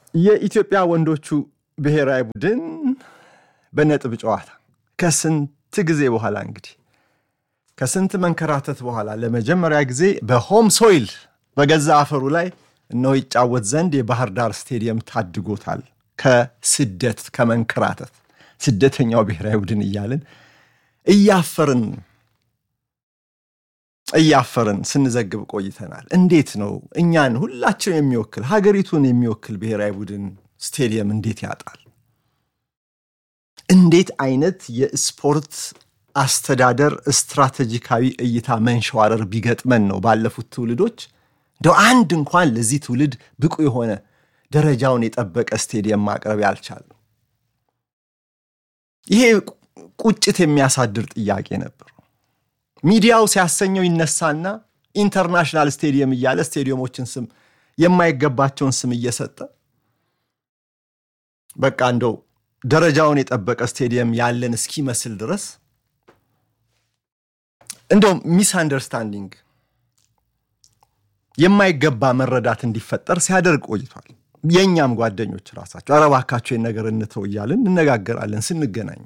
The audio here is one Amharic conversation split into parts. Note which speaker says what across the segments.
Speaker 1: የኢትዮጵያ ወንዶቹ ብሔራዊ ቡድን በነጥብ ጨዋታ ከስንት ጊዜ በኋላ እንግዲህ ከስንት መንከራተት በኋላ ለመጀመሪያ ጊዜ በሆም ሶይል በገዛ አፈሩ ላይ እነሆ ይጫወት ዘንድ የባህር ዳር ስቴዲየም ታድጎታል። ከስደት ከመንከራተት ስደተኛው ብሔራዊ ቡድን እያልን እያፈርን እያፈርን ስንዘግብ ቆይተናል። እንዴት ነው እኛን ሁላችን የሚወክል ሀገሪቱን የሚወክል ብሔራዊ ቡድን ስቴዲየም እንዴት ያጣል? እንዴት አይነት የስፖርት አስተዳደር ስትራቴጂካዊ እይታ መንሸዋረር ቢገጥመን ነው ባለፉት ትውልዶች እንደው አንድ እንኳን ለዚህ ትውልድ ብቁ የሆነ ደረጃውን የጠበቀ ስቴዲየም ማቅረብ ያልቻለው? ይሄ ቁጭት የሚያሳድር ጥያቄ ነበር። ሚዲያው ሲያሰኘው ይነሳና ኢንተርናሽናል ስቴዲየም እያለ ስቴዲየሞችን ስም የማይገባቸውን ስም እየሰጠ በቃ እንደው ደረጃውን የጠበቀ ስቴዲየም ያለን እስኪመስል ድረስ እንደው ሚስ አንደርስታንዲንግ የማይገባ መረዳት እንዲፈጠር ሲያደርግ ቆይቷል። የእኛም ጓደኞች ራሳቸው ኧረ እባካችሁ ነገር እንተው እያልን እንነጋገራለን ስንገናኝ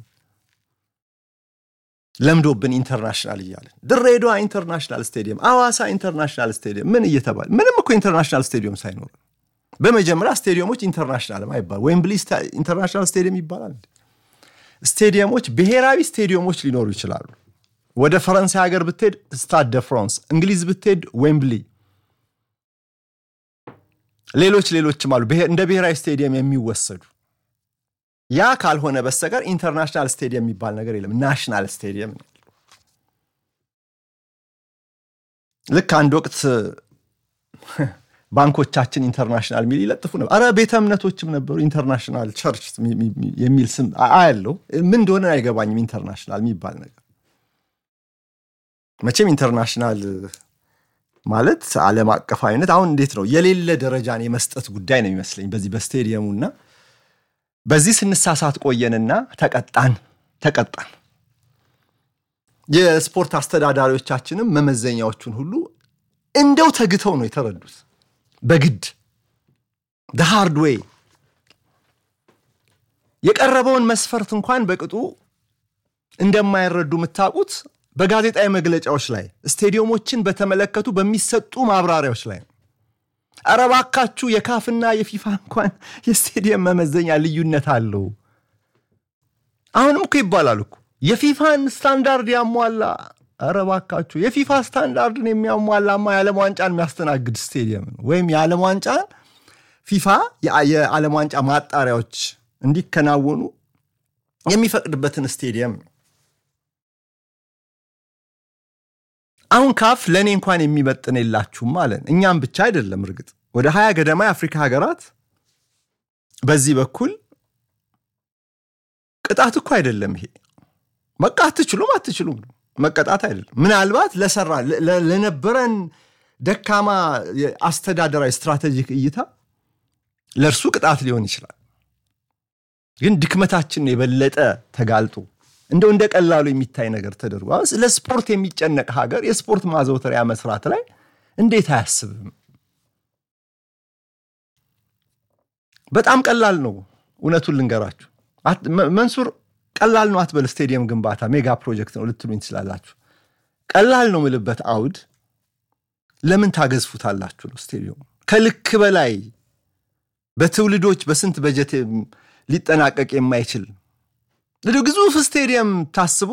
Speaker 1: ለምዶብን ኢንተርናሽናል እያለን ድሬዳዋ ኢንተርናሽናል ስቴዲየም፣ አዋሳ ኢንተርናሽናል ስቴዲየም ምን እየተባለ ምንም እኮ ኢንተርናሽናል ስቴዲየም ሳይኖር በመጀመሪያ ስቴዲየሞች ኢንተርናሽናል አይባል ዌምብሊ ኢንተርናሽናል ስቴዲየም ይባላል። ስቴዲየሞች ብሔራዊ ስቴዲየሞች ሊኖሩ ይችላሉ። ወደ ፈረንሳይ ሀገር ብትሄድ ስታድ ደ ፍራንስ፣ እንግሊዝ ብትሄድ ዌምብሊ፣ ሌሎች ሌሎችም አሉ እንደ ብሔራዊ ስቴዲየም የሚወሰዱ ያ ካልሆነ በስተቀር ኢንተርናሽናል ስቴዲየም የሚባል ነገር የለም። ናሽናል ስቴዲየም ነው። ልክ አንድ ወቅት ባንኮቻችን ኢንተርናሽናል የሚል ይለጥፉ ነበር። አረ ቤተ እምነቶችም ነበሩ ኢንተርናሽናል ቸርች የሚል ስም አያለው። ምን እንደሆነ አይገባኝም። ኢንተርናሽናል የሚባል ነገር መቼም ኢንተርናሽናል ማለት ዓለም አቀፋዊነት አሁን እንዴት ነው የሌለ ደረጃን የመስጠት ጉዳይ ነው የሚመስለኝ በዚህ በስቴዲየሙና በዚህ ስንሳሳት ቆየንና ተቀጣን ተቀጣን። የስፖርት አስተዳዳሪዎቻችንም መመዘኛዎቹን ሁሉ እንደው ተግተው ነው የተረዱት። በግድ ሃርድ ዌይ የቀረበውን መስፈርት እንኳን በቅጡ እንደማይረዱ የምታውቁት በጋዜጣዊ መግለጫዎች ላይ ስቴዲየሞችን በተመለከቱ በሚሰጡ ማብራሪያዎች ላይ ነው። ኧረ እባካችሁ የካፍና የፊፋ እንኳን የስቴዲየም መመዘኛ ልዩነት አለው። አሁንም እኮ ይባላል እኮ የፊፋን ስታንዳርድ ያሟላ። ኧረ እባካችሁ የፊፋ ስታንዳርድን የሚያሟላማ የዓለም ዋንጫን የሚያስተናግድ ስቴዲየም ነው። ወይም የዓለም ዋንጫን ፊፋ የዓለም ዋንጫ ማጣሪያዎች እንዲከናወኑ የሚፈቅድበትን ስቴዲየም ነው። አሁን ካፍ ለእኔ እንኳን የሚመጥን የላችሁም አለን። እኛም ብቻ አይደለም፣ እርግጥ ወደ ሀያ ገደማ የአፍሪካ ሀገራት በዚህ በኩል ቅጣት እኮ አይደለም ይሄ በቃ አትችሉም አትችሉም መቀጣት አይደለም። ምናልባት ለሰራ ለነበረን ደካማ አስተዳደራዊ ስትራቴጂክ እይታ ለእርሱ ቅጣት ሊሆን ይችላል። ግን ድክመታችን የበለጠ ተጋልጦ እንደው እንደ ቀላሉ የሚታይ ነገር ተደርጎ ለስፖርት የሚጨነቅ ሀገር የስፖርት ማዘውተሪያ መስራት ላይ እንዴት አያስብም? በጣም ቀላል ነው። እውነቱን ልንገራችሁ መንሱር፣ ቀላል ነው አትበል። ስቴዲየም ግንባታ ሜጋ ፕሮጀክት ነው ልትሉኝ ትችላላችሁ። ቀላል ነው ምልበት አውድ ለምን ታገዝፉታላችሁ ነው ስቴዲየሙ ከልክ በላይ በትውልዶች በስንት በጀት ሊጠናቀቅ የማይችል ግዙፍ ስቴዲየም ታስቦ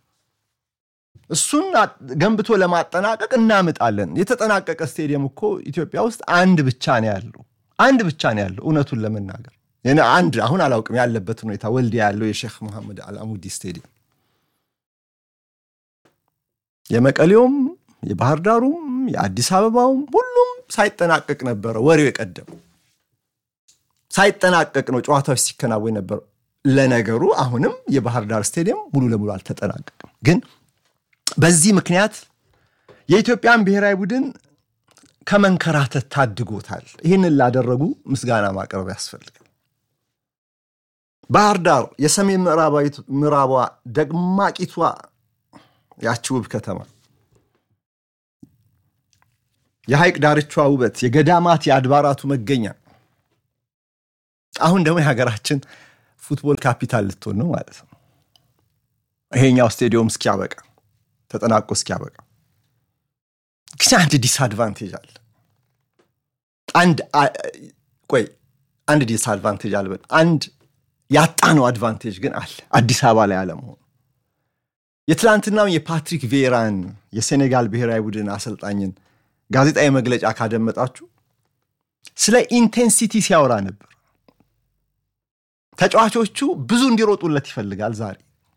Speaker 1: እሱን ገንብቶ ለማጠናቀቅ እናምጣለን። የተጠናቀቀ ስቴዲየም እኮ ኢትዮጵያ ውስጥ አንድ ብቻ ነው ያለው፣ አንድ ብቻ ነው ያለው። እውነቱን ለመናገር አንድ አሁን አላውቅም ያለበትን ሁኔታ፣ ወልዲያ ያለው የሼክ መሐመድ አልአሙዲ ስቴዲየም የመቀሌውም፣ የባህር ዳሩም፣ የአዲስ አበባውም ሁሉም ሳይጠናቀቅ ነበረ ወሬው የቀደመው ሳይጠናቀቅ ነው ጨዋታዎች ሲከናወን ነበር። ለነገሩ አሁንም የባህር ዳር ስቴዲየም ሙሉ ለሙሉ አልተጠናቀቅም። ግን በዚህ ምክንያት የኢትዮጵያን ብሔራዊ ቡድን ከመንከራተት ታድጎታል። ይህንን ላደረጉ ምስጋና ማቅረብ ያስፈልጋል። ባህር ዳር የሰሜን ምዕራቧ ደማቂቷ ያቺ ውብ ከተማ የሐይቅ ዳርቿ ውበት፣ የገዳማት የአድባራቱ መገኛ አሁን ደግሞ የሀገራችን ፉትቦል ካፒታል ልትሆን ነው ማለት ነው። ይሄኛው ስቴዲየም እስኪያበቃ ተጠናቆ እስኪያበቃ ግን አንድ ዲስአድቫንቴጅ አለ። አንድ ቆይ አንድ ዲስአድቫንቴጅ አለ። አንድ ያጣነው አድቫንቴጅ ግን አለ አዲስ አበባ ላይ አለመሆኑ። የትላንትናው የፓትሪክ ቬራን የሴኔጋል ብሔራዊ ቡድን አሰልጣኝን ጋዜጣዊ መግለጫ ካደመጣችሁ ስለ ኢንቴንሲቲ ሲያወራ ነበር። ተጫዋቾቹ ብዙ እንዲሮጡለት ይፈልጋል ዛሬ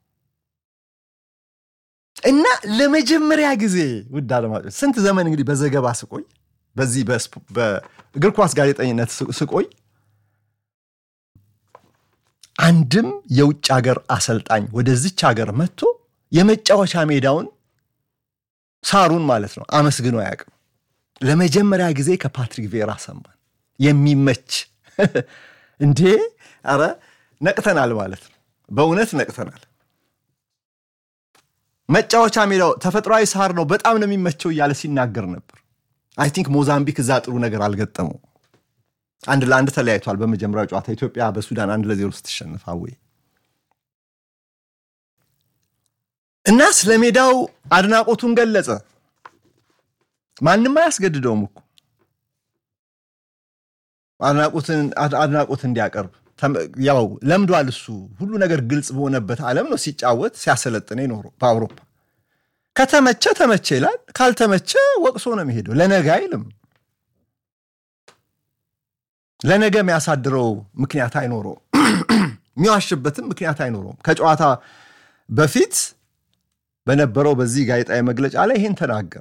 Speaker 1: እና ለመጀመሪያ ጊዜ ውድ አድማጮች ስንት ዘመን እንግዲህ በዘገባ ስቆይ በዚህ በእግር ኳስ ጋዜጠኝነት ስቆይ አንድም የውጭ ሀገር አሰልጣኝ ወደዚች ሀገር መጥቶ የመጫወቻ ሜዳውን ሳሩን ማለት ነው አመስግኖ አያውቅም። ለመጀመሪያ ጊዜ ከፓትሪክ ቬራ ሰማን። የሚመች እንዴ! ኧረ ነቅተናል ማለት ነው። በእውነት ነቅተናል። መጫወቻ ሜዳው ተፈጥሯዊ ሳር ነው፣ በጣም ነው የሚመቸው እያለ ሲናገር ነበር። አይ ቲንክ ሞዛምቢክ እዛ ጥሩ ነገር አልገጠመው። አንድ ለአንድ ተለያይቷል። በመጀመሪያው ጨዋታ ኢትዮጵያ በሱዳን አንድ ለዜሮ ስትሸንፍ አወይ እና ስለ ሜዳው አድናቆቱን ገለጸ። ማንም አያስገድደውም እኮ አድናቆት እንዲያቀርብ ያው ለምዷል። እሱ ሁሉ ነገር ግልጽ በሆነበት ዓለም ነው ሲጫወት ሲያሰለጥን ኖሮ በአውሮፓ ከተመቸ ተመቸ ይላል፣ ካልተመቸ ወቅሶ ነው የሚሄደው። ለነገ አይልም። ለነገ የሚያሳድረው ምክንያት አይኖረውም። የሚዋሽበትም ምክንያት አይኖረውም። ከጨዋታ በፊት በነበረው በዚህ ጋዜጣዊ መግለጫ ላይ ይህን ተናገረ።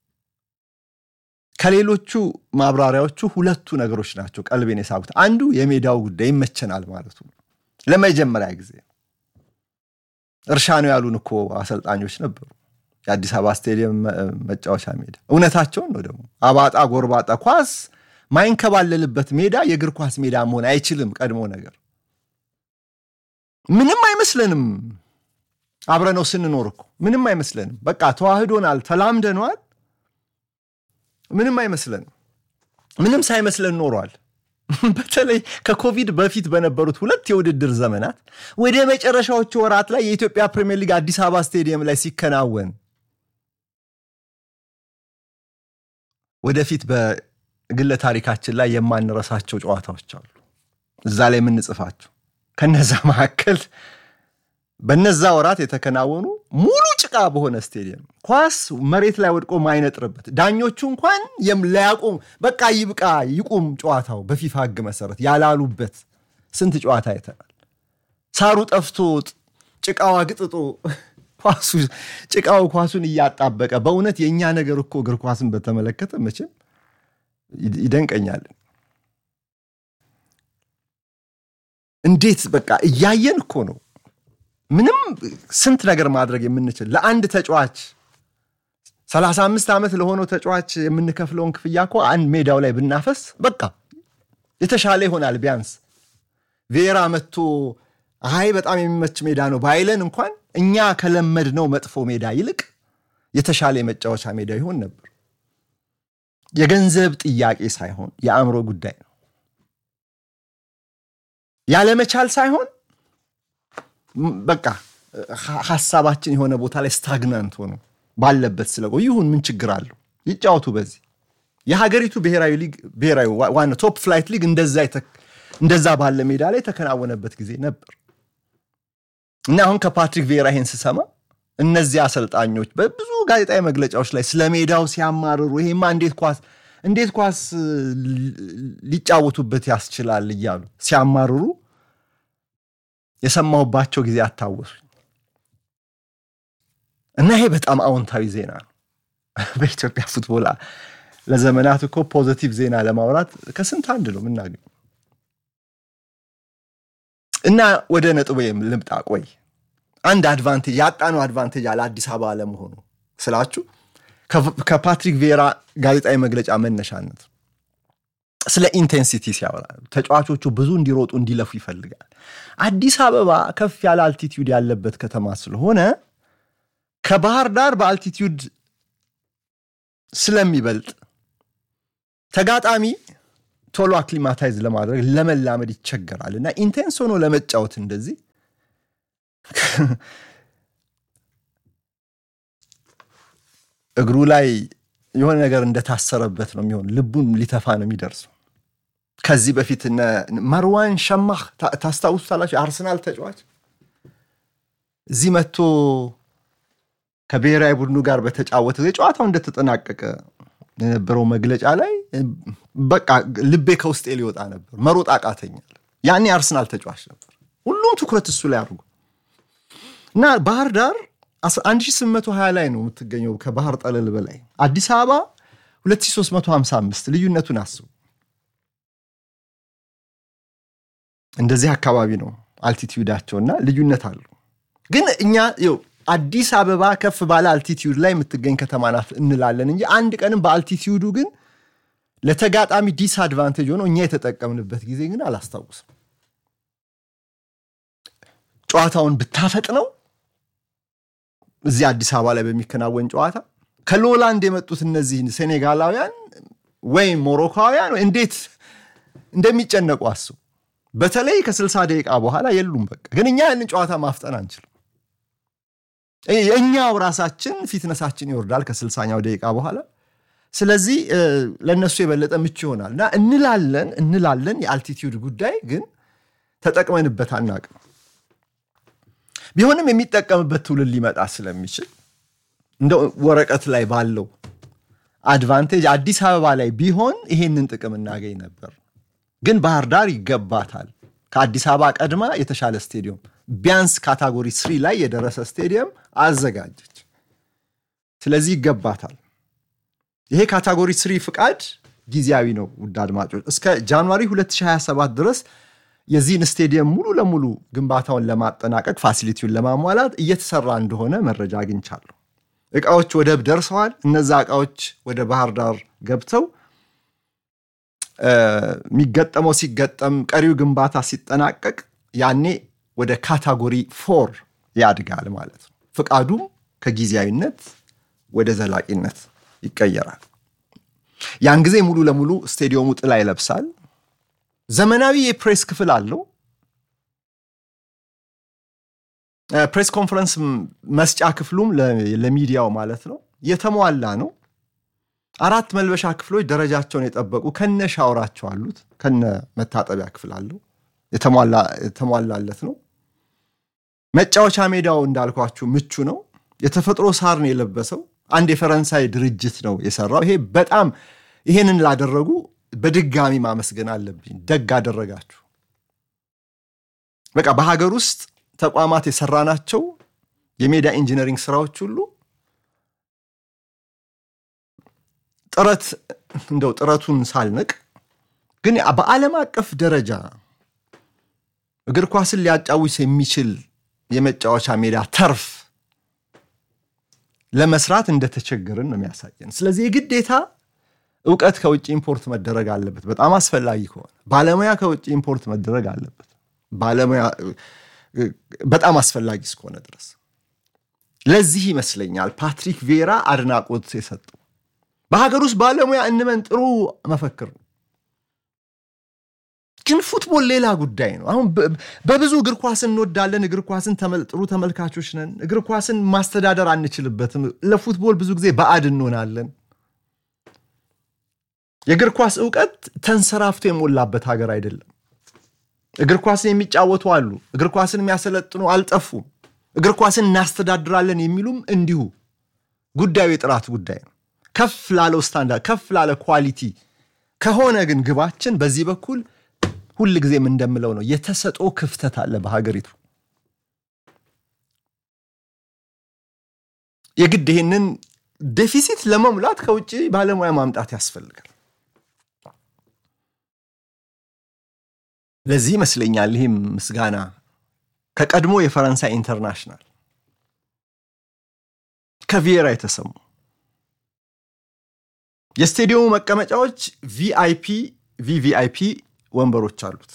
Speaker 1: ከሌሎቹ ማብራሪያዎቹ ሁለቱ ነገሮች ናቸው ቀልቤን የሳቡት። አንዱ የሜዳው ጉዳይ ይመቸናል ማለቱ ለመጀመሪያ ጊዜ እርሻ ነው ያሉን እኮ አሰልጣኞች ነበሩ። የአዲስ አበባ ስቴዲየም መጫወቻ ሜዳ እውነታቸውን ነው። ደግሞ አባጣ ጎርባጣ ኳስ ማይንከባለልበት ሜዳ የእግር ኳስ ሜዳ መሆን አይችልም። ቀድሞ ነገር ምንም አይመስለንም። አብረነው ስንኖር እኮ ምንም አይመስለንም። በቃ ተዋህዶናል፣ ተላምደነዋል። ምንም አይመስለንም። ምንም ሳይመስለን ኖሯል። በተለይ ከኮቪድ በፊት በነበሩት ሁለት የውድድር ዘመናት ወደ መጨረሻዎቹ ወራት ላይ የኢትዮጵያ ፕሪሚየር ሊግ አዲስ አበባ ስቴዲየም ላይ ሲከናወን ወደፊት በግለ ታሪካችን ላይ የማንረሳቸው ጨዋታዎች አሉ፣ እዛ ላይ የምንጽፋቸው። ከነዛ መካከል በነዛ ወራት የተከናወኑ ሙሉ ጭቃ በሆነ ስቴዲየም ኳስ መሬት ላይ ወድቆ ማይነጥርበት ዳኞቹ እንኳን ለያቁም በቃ ይብቃ ይቁም ጨዋታው በፊፋ ሕግ መሰረት ያላሉበት ስንት ጨዋታ አይተናል። ሳሩ ጠፍቶ ጭቃው አግጥጦ ኳሱ ጭቃው ኳሱን እያጣበቀ በእውነት የእኛ ነገር እኮ እግር ኳስን በተመለከተ መቼም ይደንቀኛል። እንዴት በቃ እያየን እኮ ነው ምንም ስንት ነገር ማድረግ የምንችል ለአንድ ተጫዋች 35 ዓመት ለሆነው ተጫዋች የምንከፍለውን ክፍያ እኮ አንድ ሜዳው ላይ ብናፈስ በቃ የተሻለ ይሆናል። ቢያንስ ቬራ መጥቶ አይ በጣም የሚመች ሜዳ ነው ባይለን እንኳን እኛ ከለመድነው መጥፎ ሜዳ ይልቅ የተሻለ የመጫወቻ ሜዳ ይሆን ነበር። የገንዘብ ጥያቄ ሳይሆን የአእምሮ ጉዳይ ነው። ያለመቻል ሳይሆን በቃ ሀሳባችን የሆነ ቦታ ላይ ስታግናንት ሆኖ ባለበት ስለቆዩ ይሁን ምን ችግር አለው? ይጫወቱ። በዚህ የሀገሪቱ ብሔራዊ ሊግ ብሔራዊ ዋና ቶፕ ፍላይት ሊግ እንደዛ ባለ ሜዳ ላይ የተከናወነበት ጊዜ ነበር እና አሁን ከፓትሪክ ቬራ ይሄን ስሰማ እነዚህ አሰልጣኞች በብዙ ጋዜጣዊ መግለጫዎች ላይ ስለ ሜዳው ሲያማርሩ ይሄማ እንዴት ኳስ እንዴት ኳስ ሊጫወቱበት ያስችላል እያሉ ሲያማርሩ የሰማሁባቸው ጊዜ አታወሱኝ እና ይሄ በጣም አዎንታዊ ዜና ነው። በኢትዮጵያ ፉትቦል ለዘመናት እኮ ፖዘቲቭ ዜና ለማውራት ከስንት አንድ ነው የምናገኘው። እና ወደ ነጥቡ ልምጣ። ቆይ አንድ አድቫንቴጅ ያጣነው አድቫንቴጅ አለ አዲስ አበባ አለመሆኑ ስላችሁ ከፓትሪክ ቬራ ጋዜጣዊ መግለጫ መነሻነት ስለ ኢንቴንሲቲ ሲያወራ ተጫዋቾቹ ብዙ እንዲሮጡ እንዲለፉ ይፈልጋል። አዲስ አበባ ከፍ ያለ አልቲቲዩድ ያለበት ከተማ ስለሆነ ከባህር ዳር በአልቲቲዩድ ስለሚበልጥ ተጋጣሚ ቶሎ አክሊማታይዝ ለማድረግ ለመላመድ ይቸገራል እና ኢንቴንስ ሆኖ ለመጫወት እንደዚህ እግሩ ላይ የሆነ ነገር እንደታሰረበት ነው የሚሆን። ልቡን ሊተፋ ነው የሚደርሰው። ከዚህ በፊት እነ መርዋን ሸማህ ታስታውሱታላችሁ? የአርሰናል ተጫዋች እዚህ መጥቶ ከብሔራዊ ቡድኑ ጋር በተጫወተ ጊዜ ጨዋታው እንደተጠናቀቀ የነበረው መግለጫ ላይ በቃ ልቤ ከውስጤ ሊወጣ ነበር፣ መሮጥ አቃተኛል። ያኔ የአርሰናል ተጫዋች ነበር። ሁሉም ትኩረት እሱ ላይ አድርጎ እና ባህር ዳር 1820 ላይ ነው የምትገኘው ከባህር ጠለል በላይ አዲስ አበባ 2355 ልዩነቱን አስቡ። እንደዚህ አካባቢ ነው አልቲቲዩዳቸውና ልዩነት አለው። ግን እኛ ይኸው አዲስ አበባ ከፍ ባለ አልቲቲዩድ ላይ የምትገኝ ከተማ ናት እንላለን እንጂ አንድ ቀንም በአልቲቲዩዱ ግን ለተጋጣሚ ዲስአድቫንቴጅ ሆኖ እኛ የተጠቀምንበት ጊዜ ግን አላስታውስም። ጨዋታውን ብታፈጥነው እዚህ አዲስ አበባ ላይ በሚከናወን ጨዋታ ከሎላንድ የመጡት እነዚህ ሴኔጋላውያን ወይም ሞሮካውያን እንዴት እንደሚጨነቁ አስቡ። በተለይ ከ60 ደቂቃ በኋላ የሉም። በቃ ግን እኛ ያንን ጨዋታ ማፍጠን አንችልም። እኛው ራሳችን ፊትነሳችን ይወርዳል ከስልሳኛው ደቂቃ በኋላ። ስለዚህ ለእነሱ የበለጠ ምቹ ይሆናል እና እንላለን እንላለን የአልቲቲዩድ ጉዳይ ግን ተጠቅመንበት አናቅም። ቢሆንም የሚጠቀምበት ትውልድ ሊመጣ ስለሚችል እንደ ወረቀት ላይ ባለው አድቫንቴጅ አዲስ አበባ ላይ ቢሆን ይሄንን ጥቅም እናገኝ ነበር። ግን ባህር ዳር ይገባታል። ከአዲስ አበባ ቀድማ የተሻለ ስቴዲየም ቢያንስ ካታጎሪ ስሪ ላይ የደረሰ ስቴዲየም አዘጋጀች። ስለዚህ ይገባታል። ይሄ ካታጎሪ ስሪ ፍቃድ ጊዜያዊ ነው። ውድ አድማጮች እስከ ጃንዋሪ 2027 ድረስ የዚህን ስቴዲየም ሙሉ ለሙሉ ግንባታውን ለማጠናቀቅ ፋሲሊቲውን ለማሟላት እየተሰራ እንደሆነ መረጃ አግኝቻለሁ። እቃዎች ወደብ ደርሰዋል። እነዛ እቃዎች ወደ ባህር ዳር ገብተው የሚገጠመው ሲገጠም ቀሪው ግንባታ ሲጠናቀቅ ያኔ ወደ ካታጎሪ ፎር ያድጋል ማለት ነው። ፍቃዱም ከጊዜያዊነት ወደ ዘላቂነት ይቀየራል። ያን ጊዜ ሙሉ ለሙሉ ስቴዲየሙ ጥላ ይለብሳል። ዘመናዊ የፕሬስ ክፍል አለው። ፕሬስ ኮንፈረንስ መስጫ ክፍሉም ለሚዲያው ማለት ነው የተሟላ ነው። አራት መልበሻ ክፍሎች ደረጃቸውን የጠበቁ ከነ ሻወራቸው አሉት። ከነ መታጠቢያ ክፍል አለው። የተሟላለት ነው። መጫወቻ ሜዳው እንዳልኳችሁ ምቹ ነው። የተፈጥሮ ሳር ነው የለበሰው። አንድ የፈረንሳይ ድርጅት ነው የሰራው። ይሄ በጣም ይሄንን ላደረጉ በድጋሚ ማመስገን አለብኝ። ደግ አደረጋችሁ። በቃ በሀገር ውስጥ ተቋማት የሰራናቸው የሜዳ ኢንጂነሪንግ ስራዎች ሁሉ ጥረት እንደው ጥረቱን ሳልንቅ ግን በዓለም አቀፍ ደረጃ እግር ኳስን ሊያጫውስ የሚችል የመጫወቻ ሜዳ ተርፍ ለመስራት እንደተቸገርን ነው የሚያሳየን። ስለዚህ የግዴታ እውቀት ከውጭ ኢምፖርት መደረግ አለበት። በጣም አስፈላጊ ከሆነ ባለሙያ ከውጭ ኢምፖርት መደረግ አለበት። ባለሙያ በጣም አስፈላጊ እስከሆነ ድረስ ለዚህ ይመስለኛል ፓትሪክ ቬራ አድናቆት የሰጠው። በሀገር ውስጥ ባለሙያ እንመን ጥሩ መፈክር ነው። ግን ፉትቦል ሌላ ጉዳይ ነው። አሁን በብዙ እግር ኳስን እንወዳለን። እግር ኳስን ጥሩ ተመልካቾች ነን። እግር ኳስን ማስተዳደር አንችልበትም። ለፉትቦል ብዙ ጊዜ ባዕድ እንሆናለን። የእግር ኳስ እውቀት ተንሰራፍቶ የሞላበት ሀገር አይደለም። እግር ኳስን የሚጫወቱ አሉ። እግር ኳስን የሚያሰለጥኑ አልጠፉም። እግር ኳስን እናስተዳድራለን የሚሉም እንዲሁ። ጉዳዩ የጥራት ጉዳይ ነው። ከፍ ላለው ስታንዳርድ፣ ከፍ ላለ ኳሊቲ ከሆነ ግን ግባችን በዚህ በኩል ሁል ጊዜም እንደምለው ነው የተሰጦ ክፍተት አለ በሀገሪቱ። የግድ ይህንን ዴፊሲት ለመሙላት ከውጭ ባለሙያ ማምጣት ያስፈልጋል። ለዚህ ይመስለኛል ይህም ምስጋና ከቀድሞ የፈረንሳይ ኢንተርናሽናል ከቪየራ የተሰሙ የስቴዲየሙ መቀመጫዎች ቪአይፒ ቪቪአይፒ ወንበሮች አሉት።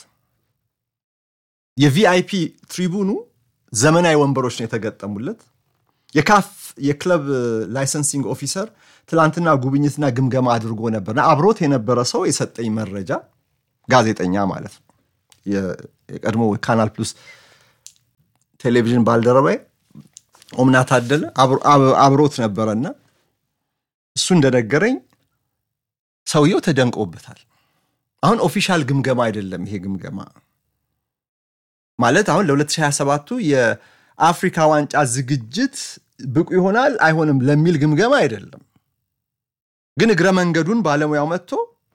Speaker 1: የቪአይፒ ትሪቡኑ ዘመናዊ ወንበሮች ነው የተገጠሙለት። የካፍ የክለብ ላይሰንሲንግ ኦፊሰር ትላንትና ጉብኝትና ግምገማ አድርጎ ነበርና አብሮት የነበረ ሰው የሰጠኝ መረጃ ጋዜጠኛ ማለት ነው። የቀድሞ ካናል ፕሉስ ቴሌቪዥን ባልደረባይ ኦምና ታደለ አብሮት ነበረና እሱ እንደነገረኝ ሰውየው ተደንቆበታል። አሁን ኦፊሻል ግምገማ አይደለም ይሄ ግምገማ ማለት አሁን ለ2027ቱ የአፍሪካ ዋንጫ ዝግጅት ብቁ ይሆናል አይሆንም ለሚል ግምገማ አይደለም። ግን እግረ መንገዱን ባለሙያው መጥቶ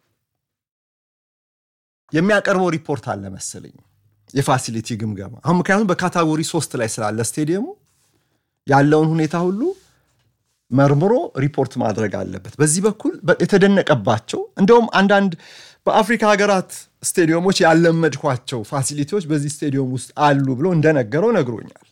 Speaker 1: የሚያቀርበው ሪፖርት አለ መሰለኝ የፋሲሊቲ ግምገማ አሁን ምክንያቱም በካታጎሪ ሶስት ላይ ስላለ ስቴዲየሙ ያለውን ሁኔታ ሁሉ መርምሮ ሪፖርት ማድረግ አለበት። በዚህ በኩል የተደነቀባቸው እንደውም አንዳንድ በአፍሪካ ሀገራት ስቴዲየሞች ያለመድኳቸው ፋሲሊቲዎች በዚህ ስቴዲየም ውስጥ አሉ ብሎ እንደነገረው ነግሮኛል።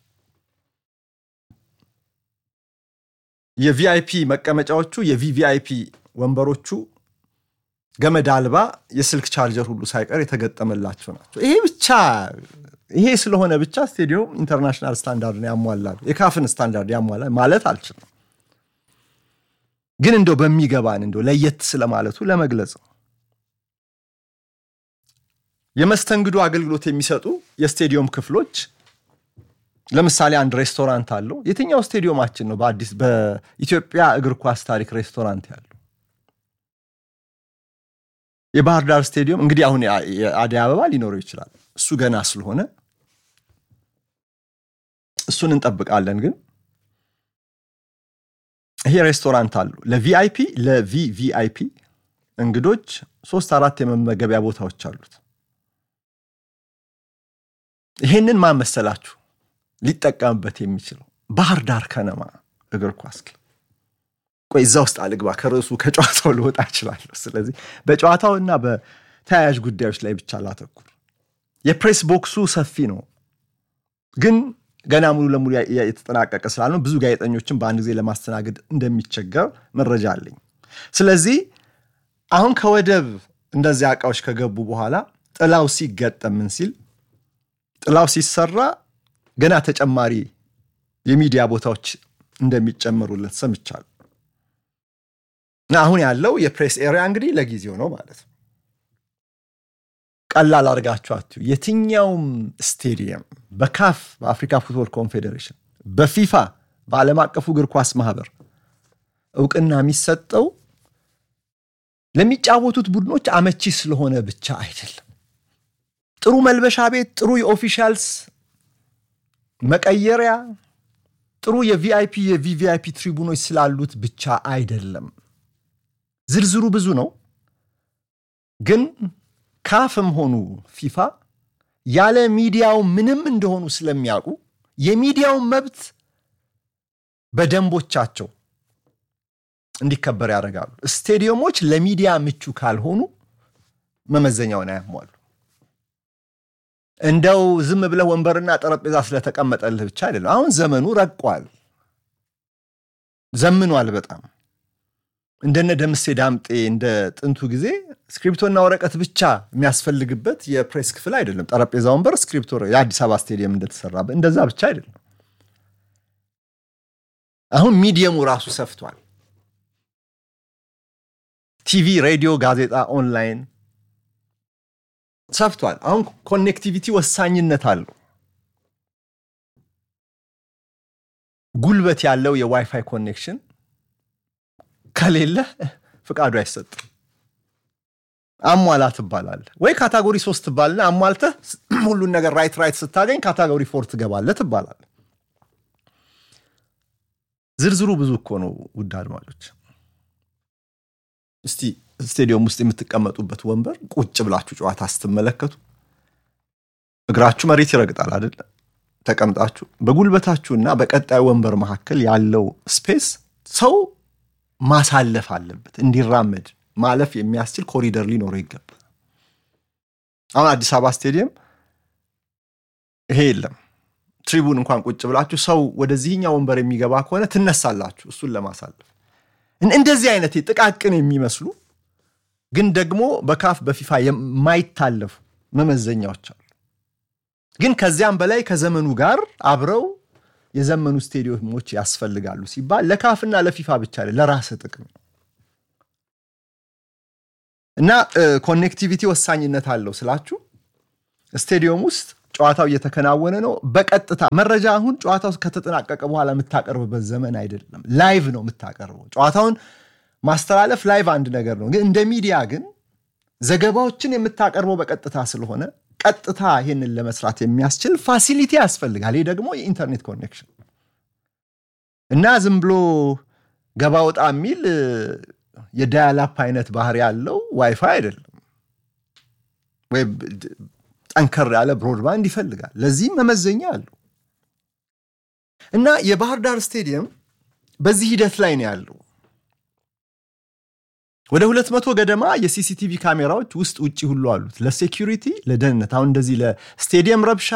Speaker 1: የቪአይፒ መቀመጫዎቹ የቪቪአይፒ ወንበሮቹ ገመድ አልባ የስልክ ቻርጀር ሁሉ ሳይቀር የተገጠመላቸው ናቸው። ይሄ ብቻ ይሄ ስለሆነ ብቻ ስቴዲየም ኢንተርናሽናል ስታንዳርድን ያሟላል የካፍን ስታንዳርድ ያሟላል ማለት አልችልም። ግን እንደው በሚገባን እንደው ለየት ስለማለቱ ለመግለጽ ነው። የመስተንግዶ አገልግሎት የሚሰጡ የስቴዲየም ክፍሎች ለምሳሌ አንድ ሬስቶራንት አለው። የትኛው ስቴዲየማችን ነው በአዲስ በኢትዮጵያ እግር ኳስ ታሪክ ሬስቶራንት ያለው? የባህር ዳር ስቴዲየም እንግዲህ አሁን የአደይ አበባ ሊኖረው ይችላል። እሱ ገና ስለሆነ እሱን እንጠብቃለን። ግን ይሄ ሬስቶራንት አሉ ለቪአይፒ ለቪቪአይፒ እንግዶች ሶስት አራት የመመገቢያ ቦታዎች አሉት። ይሄንን ማን መሰላችሁ ሊጠቀምበት የሚችለው ባህር ዳር ከነማ እግር ኳስ ክለብ። ቆይ እዛ ውስጥ አልግባ፣ ከርዕሱ ከጨዋታው ልወጣ እችላለሁ። ስለዚህ በጨዋታው እና በተያያዥ ጉዳዮች ላይ ብቻ ላተኩር። የፕሬስ ቦክሱ ሰፊ ነው፣ ግን ገና ሙሉ ለሙሉ የተጠናቀቀ ስላልነው ብዙ ጋዜጠኞችን በአንድ ጊዜ ለማስተናገድ እንደሚቸገር መረጃ አለኝ። ስለዚህ አሁን ከወደብ እንደዚያ እቃዎች ከገቡ በኋላ ጥላው ሲገጠም ምን ሲል ጥላው ሲሰራ ገና ተጨማሪ የሚዲያ ቦታዎች እንደሚጨመሩለት ሰምቻለሁ። እና አሁን ያለው የፕሬስ ኤሪያ እንግዲህ ለጊዜው ነው ማለት ነው። ቀላል አድርጋችኋችሁ የትኛውም ስቴዲየም በካፍ በአፍሪካ ፉትቦል ኮንፌዴሬሽን፣ በፊፋ በዓለም አቀፉ እግር ኳስ ማህበር እውቅና የሚሰጠው ለሚጫወቱት ቡድኖች አመቺ ስለሆነ ብቻ አይደለም። ጥሩ መልበሻ ቤት፣ ጥሩ የኦፊሻልስ መቀየሪያ፣ ጥሩ የቪአይፒ የቪቪአይፒ ትሪቡኖች ስላሉት ብቻ አይደለም። ዝርዝሩ ብዙ ነው። ግን ካፍም ሆኑ ፊፋ ያለ ሚዲያው ምንም እንደሆኑ ስለሚያውቁ የሚዲያውን መብት በደንቦቻቸው እንዲከበር ያደርጋሉ። ስቴዲየሞች ለሚዲያ ምቹ ካልሆኑ መመዘኛውን አያሟሉ። እንደው ዝም ብለህ ወንበርና ጠረጴዛ ስለተቀመጠልህ ብቻ አይደለም። አሁን ዘመኑ ረቋል፣ ዘምኗል በጣም እንደነ ደምሴ ዳምጤ እንደ ጥንቱ ጊዜ ስክሪፕቶና ወረቀት ብቻ የሚያስፈልግበት የፕሬስ ክፍል አይደለም። ጠረጴዛ፣ ወንበር፣ ስክሪፕቶ የአዲስ አበባ ስቴዲየም እንደተሰራበት እንደዛ ብቻ አይደለም። አሁን ሚዲየሙ ራሱ ሰፍቷል። ቲቪ፣ ሬዲዮ፣ ጋዜጣ፣ ኦንላይን ሰፍቷል። አሁን ኮኔክቲቪቲ ወሳኝነት አለው። ጉልበት ያለው የዋይፋይ ኮኔክሽን ከሌለ ፍቃዱ አይሰጥም። አሟላ ትባላለህ ወይ ካታጎሪ ሶስት ትባልና አሟልተህ ሁሉን ነገር ራይት ራይት ስታገኝ ካታጎሪ ፎር ትገባለህ ትባላለህ። ዝርዝሩ ብዙ እኮ ነው ውድ አድማጮች። እስቲ ስቴዲየም ውስጥ የምትቀመጡበት ወንበር ቁጭ ብላችሁ ጨዋታ ስትመለከቱ እግራችሁ መሬት ይረግጣል አይደለ? ተቀምጣችሁ በጉልበታችሁና በቀጣዩ ወንበር መካከል ያለው ስፔስ ሰው ማሳለፍ አለበት። እንዲራመድ ማለፍ የሚያስችል ኮሪደር ሊኖረው ይገባል። አሁን አዲስ አበባ ስቴዲየም ይሄ የለም። ትሪቡን እንኳን ቁጭ ብላችሁ ሰው ወደዚህኛው ወንበር የሚገባ ከሆነ ትነሳላችሁ እሱን ለማሳለፍ። እንደዚህ አይነት ጥቃቅን የሚመስሉ ግን ደግሞ በካፍ በፊፋ የማይታለፉ መመዘኛዎች አሉ። ግን ከዚያም በላይ ከዘመኑ ጋር አብረው የዘመኑ ስቴዲየሞች ያስፈልጋሉ ሲባል ለካፍና ለፊፋ ብቻ ለራስ ጥቅም ነው። እና ኮኔክቲቪቲ ወሳኝነት አለው ስላችሁ ስቴዲየም ውስጥ ጨዋታው እየተከናወነ ነው። በቀጥታ መረጃ አሁን ጨዋታው ከተጠናቀቀ በኋላ የምታቀርብበት ዘመን አይደለም። ላይቭ ነው የምታቀርበው። ጨዋታውን ማስተላለፍ ላይቭ አንድ ነገር ነው፣ ግን እንደ ሚዲያ ግን ዘገባዎችን የምታቀርበው በቀጥታ ስለሆነ ቀጥታ ይህንን ለመስራት የሚያስችል ፋሲሊቲ ያስፈልጋል። ይህ ደግሞ የኢንተርኔት ኮኔክሽን እና ዝም ብሎ ገባ ወጣ የሚል የዳያላፕ አይነት ባህሪ ያለው ዋይፋይ አይደለም ወይ ጠንከር ያለ ብሮድባንድ ይፈልጋል። ለዚህም መመዘኛ አለው እና የባህር ዳር ስቴዲየም በዚህ ሂደት ላይ ነው ያለው። ወደ ሁለት መቶ ገደማ የሲሲቲቪ ካሜራዎች ውስጥ ውጭ ሁሉ አሉት ለሴኪሪቲ ለደህንነት። አሁን እንደዚህ ለስቴዲየም ረብሻ፣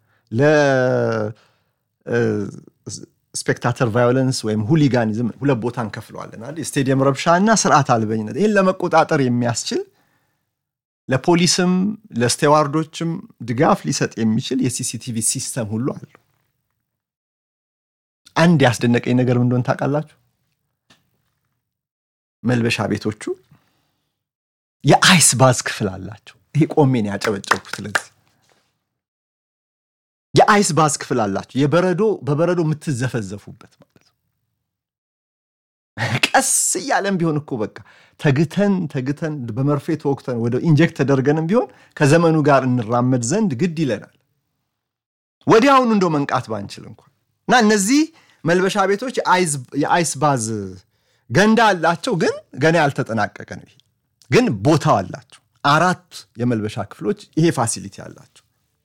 Speaker 1: ለስፔክታተር ቫዮለንስ ወይም ሁሊጋኒዝም ሁለት ቦታ እንከፍለዋለን። የስቴዲየም ረብሻ እና ስርዓት አልበኝነት ይህን ለመቆጣጠር የሚያስችል ለፖሊስም ለስቴዋርዶችም ድጋፍ ሊሰጥ የሚችል የሲሲቲቪ ሲስተም ሁሉ አለው። አንድ ያስደነቀኝ ነገር ምን እንደሆነ ታውቃላችሁ? መልበሻ ቤቶቹ የአይስ ባዝ ክፍል አላቸው። ይሄ ቆሜን ያጨበጨብኩት ለዚህ የአይስ ባዝ ክፍል አላቸው። የበረዶ በበረዶ የምትዘፈዘፉበት ማለት ነው። ቀስ እያለም ቢሆን እኮ በቃ ተግተን ተግተን በመርፌ ተወቅተን ወደ ኢንጀክት ተደርገንም ቢሆን ከዘመኑ ጋር እንራመድ ዘንድ ግድ ይለናል። ወዲያውኑ እንደው መንቃት ባንችል እንኳን እና እነዚህ መልበሻ ቤቶች የአይስ ባዝ ገንዳ አላቸው፣ ግን ገና ያልተጠናቀቀ ነው። ይሄ ግን ቦታው አላቸው። አራት የመልበሻ ክፍሎች ይሄ ፋሲሊቲ አላቸው።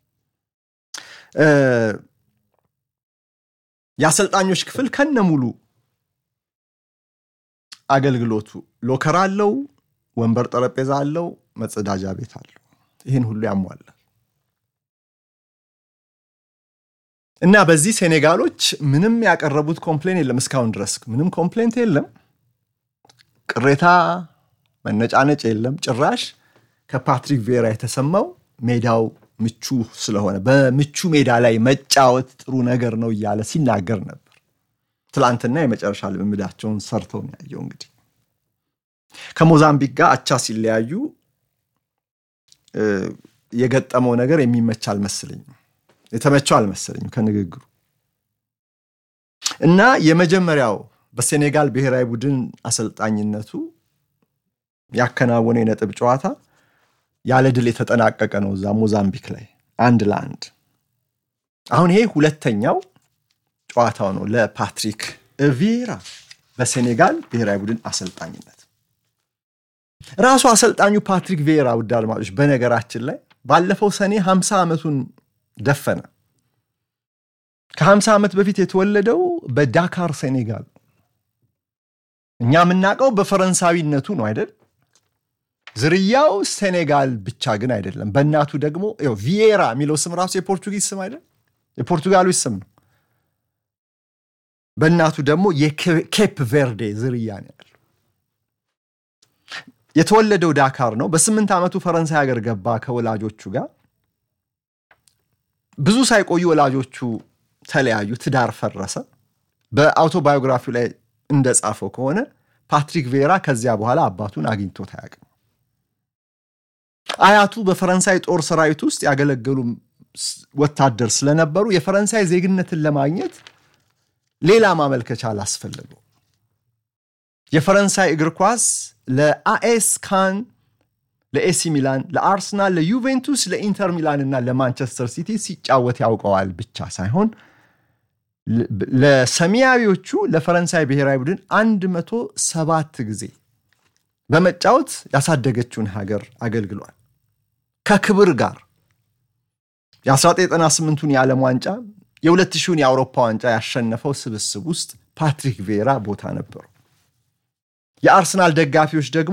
Speaker 1: የአሰልጣኞች ክፍል ከነ ሙሉ አገልግሎቱ ሎከር አለው፣ ወንበር ጠረጴዛ አለው፣ መጸዳጃ ቤት አለው። ይህን ሁሉ ያሟላል እና በዚህ ሴኔጋሎች ምንም ያቀረቡት ኮምፕሌን የለም። እስካሁን ድረስ ምንም ኮምፕሌንት የለም። ቅሬታ መነጫነጭ የለም። ጭራሽ ከፓትሪክ ቬራ የተሰማው ሜዳው ምቹ ስለሆነ በምቹ ሜዳ ላይ መጫወት ጥሩ ነገር ነው እያለ ሲናገር ነበር። ትላንትና የመጨረሻ ልምምዳቸውን ሰርተው ነው ያየው። እንግዲህ ከሞዛምቢክ ጋር አቻ ሲለያዩ የገጠመው ነገር የሚመች አልመሰለኝም፣ የተመቸው አልመሰለኝም ከንግግሩ እና የመጀመሪያው በሴኔጋል ብሔራዊ ቡድን አሰልጣኝነቱ ያከናወነው የነጥብ ጨዋታ ያለ ድል የተጠናቀቀ ነው እዛ ሞዛምቢክ ላይ አንድ ለአንድ። አሁን ይሄ ሁለተኛው ጨዋታው ነው ለፓትሪክ ቪዬራ በሴኔጋል ብሔራዊ ቡድን አሰልጣኝነት። ራሱ አሰልጣኙ ፓትሪክ ቪዬራ ውድ አድማጮች፣ በነገራችን ላይ ባለፈው ሰኔ 50 ዓመቱን ደፈነ። ከ50 ዓመት በፊት የተወለደው በዳካር ሴኔጋል። እኛ የምናውቀው በፈረንሳዊነቱ ነው አይደል? ዝርያው ሴኔጋል ብቻ ግን አይደለም። በእናቱ ደግሞ ቪዬራ የሚለው ስም ራሱ የፖርቱጊዝ ስም አይደል? የፖርቱጋሎች ስም ነው። በእናቱ ደግሞ የኬፕ ቬርዴ ዝርያ ነው ያለው። የተወለደው ዳካር ነው። በስምንት ዓመቱ ፈረንሳይ ሀገር ገባ ከወላጆቹ ጋር። ብዙ ሳይቆዩ ወላጆቹ ተለያዩ፣ ትዳር ፈረሰ። በአውቶባዮግራፊው ላይ እንደጻፈው ከሆነ ፓትሪክ ቬራ ከዚያ በኋላ አባቱን አግኝቶት አያውቅም። አያቱ በፈረንሳይ ጦር ሰራዊት ውስጥ ያገለገሉ ወታደር ስለነበሩ የፈረንሳይ ዜግነትን ለማግኘት ሌላ ማመልከቻ አላስፈለገው። የፈረንሳይ እግር ኳስ ለአኤስ ካን፣ ለኤሲ ሚላን፣ ለአርሰናል፣ ለዩቬንቱስ፣ ለኢንተር ሚላን እና ለማንቸስተር ሲቲ ሲጫወት ያውቀዋል ብቻ ሳይሆን ለሰማያዊዎቹ ለፈረንሳይ ብሔራዊ ቡድን 107 ጊዜ በመጫወት ያሳደገችውን ሀገር አገልግሏል። ከክብር ጋር የ1998ቱን የዓለም ዋንጫ የ2000ን የአውሮፓ ዋንጫ ያሸነፈው ስብስብ ውስጥ ፓትሪክ ቬራ ቦታ ነበሩ። የአርሰናል ደጋፊዎች ደግሞ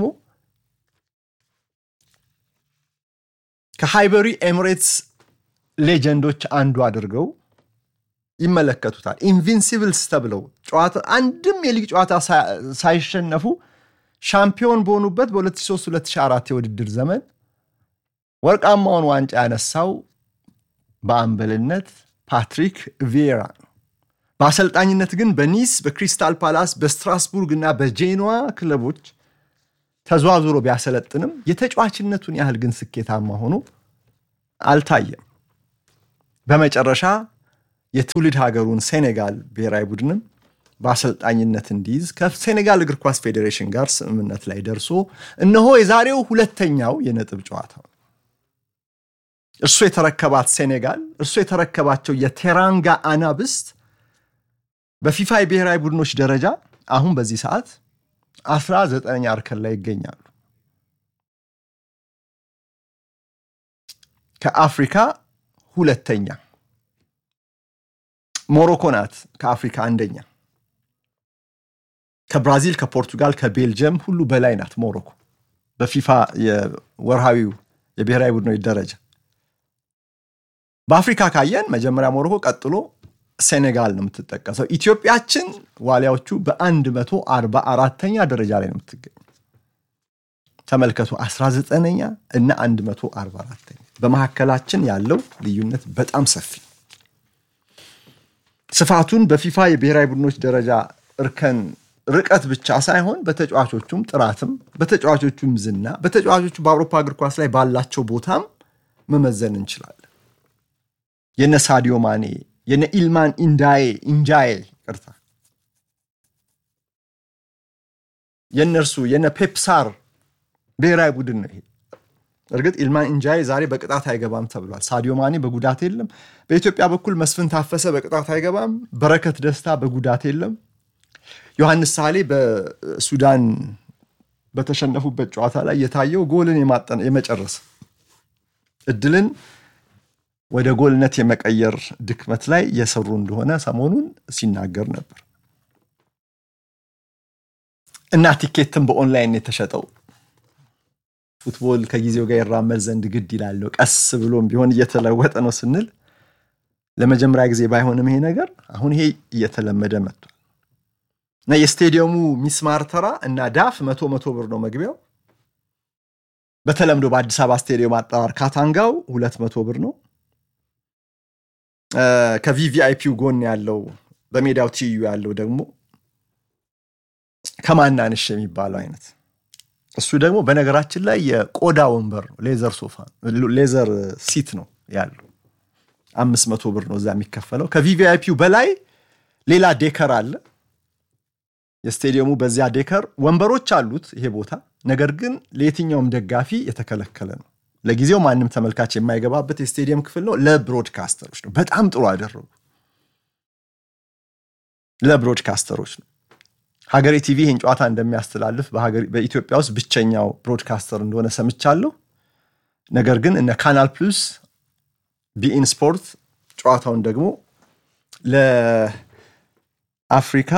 Speaker 1: ከሃይበሪ ኤሚሬትስ ሌጀንዶች አንዱ አድርገው ይመለከቱታል። ኢንቪንሲብልስ ተብለው ጨዋታ አንድም የሊግ ጨዋታ ሳይሸነፉ ሻምፒዮን በሆኑበት በ2003/2004 የውድድር ዘመን ወርቃማውን ዋንጫ ያነሳው በአምበልነት ፓትሪክ ቪዬራ ነው። በአሰልጣኝነት ግን በኒስ፣ በክሪስታል ፓላስ፣ በስትራስቡርግ እና በጄኖዋ ክለቦች ተዘዋዝሮ ቢያሰለጥንም የተጫዋችነቱን ያህል ግን ስኬታማ ሆኖ አልታየም። በመጨረሻ የትውልድ ሀገሩን ሴኔጋል ብሔራዊ ቡድንም በአሰልጣኝነት እንዲይዝ ከሴኔጋል እግር ኳስ ፌዴሬሽን ጋር ስምምነት ላይ ደርሶ እነሆ የዛሬው ሁለተኛው የነጥብ ጨዋታው እርሱ የተረከባት ሴኔጋል እርሱ የተረከባቸው የቴራንጋ አናብስት በፊፋ የብሔራዊ ቡድኖች ደረጃ አሁን በዚህ ሰዓት አስራ ዘጠነኛ እርከን ላይ ይገኛሉ። ከአፍሪካ ሁለተኛ ሞሮኮ ናት። ከአፍሪካ አንደኛ ከብራዚል፣ ከፖርቱጋል፣ ከቤልጅየም ሁሉ በላይ ናት ሞሮኮ በፊፋ የወርሃዊው የብሔራዊ ቡድኖች ደረጃ። በአፍሪካ ካየን መጀመሪያ ሞሮኮ፣ ቀጥሎ ሴኔጋል ነው የምትጠቀሰው። ኢትዮጵያችን ዋሊያዎቹ በ144ኛ ደረጃ ላይ ነው የምትገኘው። ተመልከቱ 19ኛ እና 144ኛ በመካከላችን ያለው ልዩነት በጣም ሰፊ ስፋቱን በፊፋ የብሔራዊ ቡድኖች ደረጃ እርከን ርቀት ብቻ ሳይሆን በተጫዋቾቹም ጥራትም በተጫዋቾቹም ዝና በተጫዋቾቹ በአውሮፓ እግር ኳስ ላይ ባላቸው ቦታም መመዘን እንችላለን። የነ ሳዲዮ ማኔ የነ ኢልማን ኢንዳዬ ኢንጃዬ ቅርታ የእነርሱ የነ ፔፕሳር ብሔራዊ ቡድን ነው ይሄ። እርግጥ ኢልማን ኢንጃዬ ዛሬ በቅጣት አይገባም ተብሏል። ሳዲዮ ማኔ በጉዳት የለም። በኢትዮጵያ በኩል መስፍን ታፈሰ በቅጣት አይገባም። በረከት ደስታ በጉዳት የለም። ዮሐንስ ሳሌ በሱዳን በተሸነፉበት ጨዋታ ላይ የታየው ጎልን የመጨረስ እድልን ወደ ጎልነት የመቀየር ድክመት ላይ የሰሩ እንደሆነ ሰሞኑን ሲናገር ነበር እና ቲኬትም በኦንላይን የተሸጠው ፉትቦል ከጊዜው ጋር ይራመድ ዘንድ ግድ ይላለው። ቀስ ብሎም ቢሆን እየተለወጠ ነው ስንል ለመጀመሪያ ጊዜ ባይሆንም ይሄ ነገር አሁን ይሄ እየተለመደ መጥቷል እና የስቴዲየሙ ሚስማር ተራ እና ዳፍ መቶ መቶ ብር ነው መግቢያው። በተለምዶ በአዲስ አበባ ስቴዲየም አጠራር ካታንጋው ሁለት መቶ ብር ነው። ከቪቪአይፒው ጎን ያለው በሜዳው ትይዩ ያለው ደግሞ ከማናንሽ የሚባለው አይነት እሱ ደግሞ በነገራችን ላይ የቆዳ ወንበር ነው። ሌዘር ሶፋ ሌዘር ሲት ነው ያለው። አምስት መቶ ብር ነው እዛ የሚከፈለው። ከቪቪአይፒው በላይ ሌላ ዴከር አለ። የስቴዲየሙ በዚያ ዴከር ወንበሮች አሉት ይሄ ቦታ። ነገር ግን ለየትኛውም ደጋፊ የተከለከለ ነው። ለጊዜው ማንም ተመልካች የማይገባበት የስቴዲየም ክፍል ነው። ለብሮድካስተሮች ነው። በጣም ጥሩ አደረጉ። ለብሮድካስተሮች ነው። ሀገሬ ቲቪ ይህን ጨዋታ እንደሚያስተላልፍ በኢትዮጵያ ውስጥ ብቸኛው ብሮድካስተር እንደሆነ ሰምቻለሁ። ነገር ግን እነ ካናል ፕሉስ፣ ቢኢን ስፖርት ጨዋታውን ደግሞ ለአፍሪካ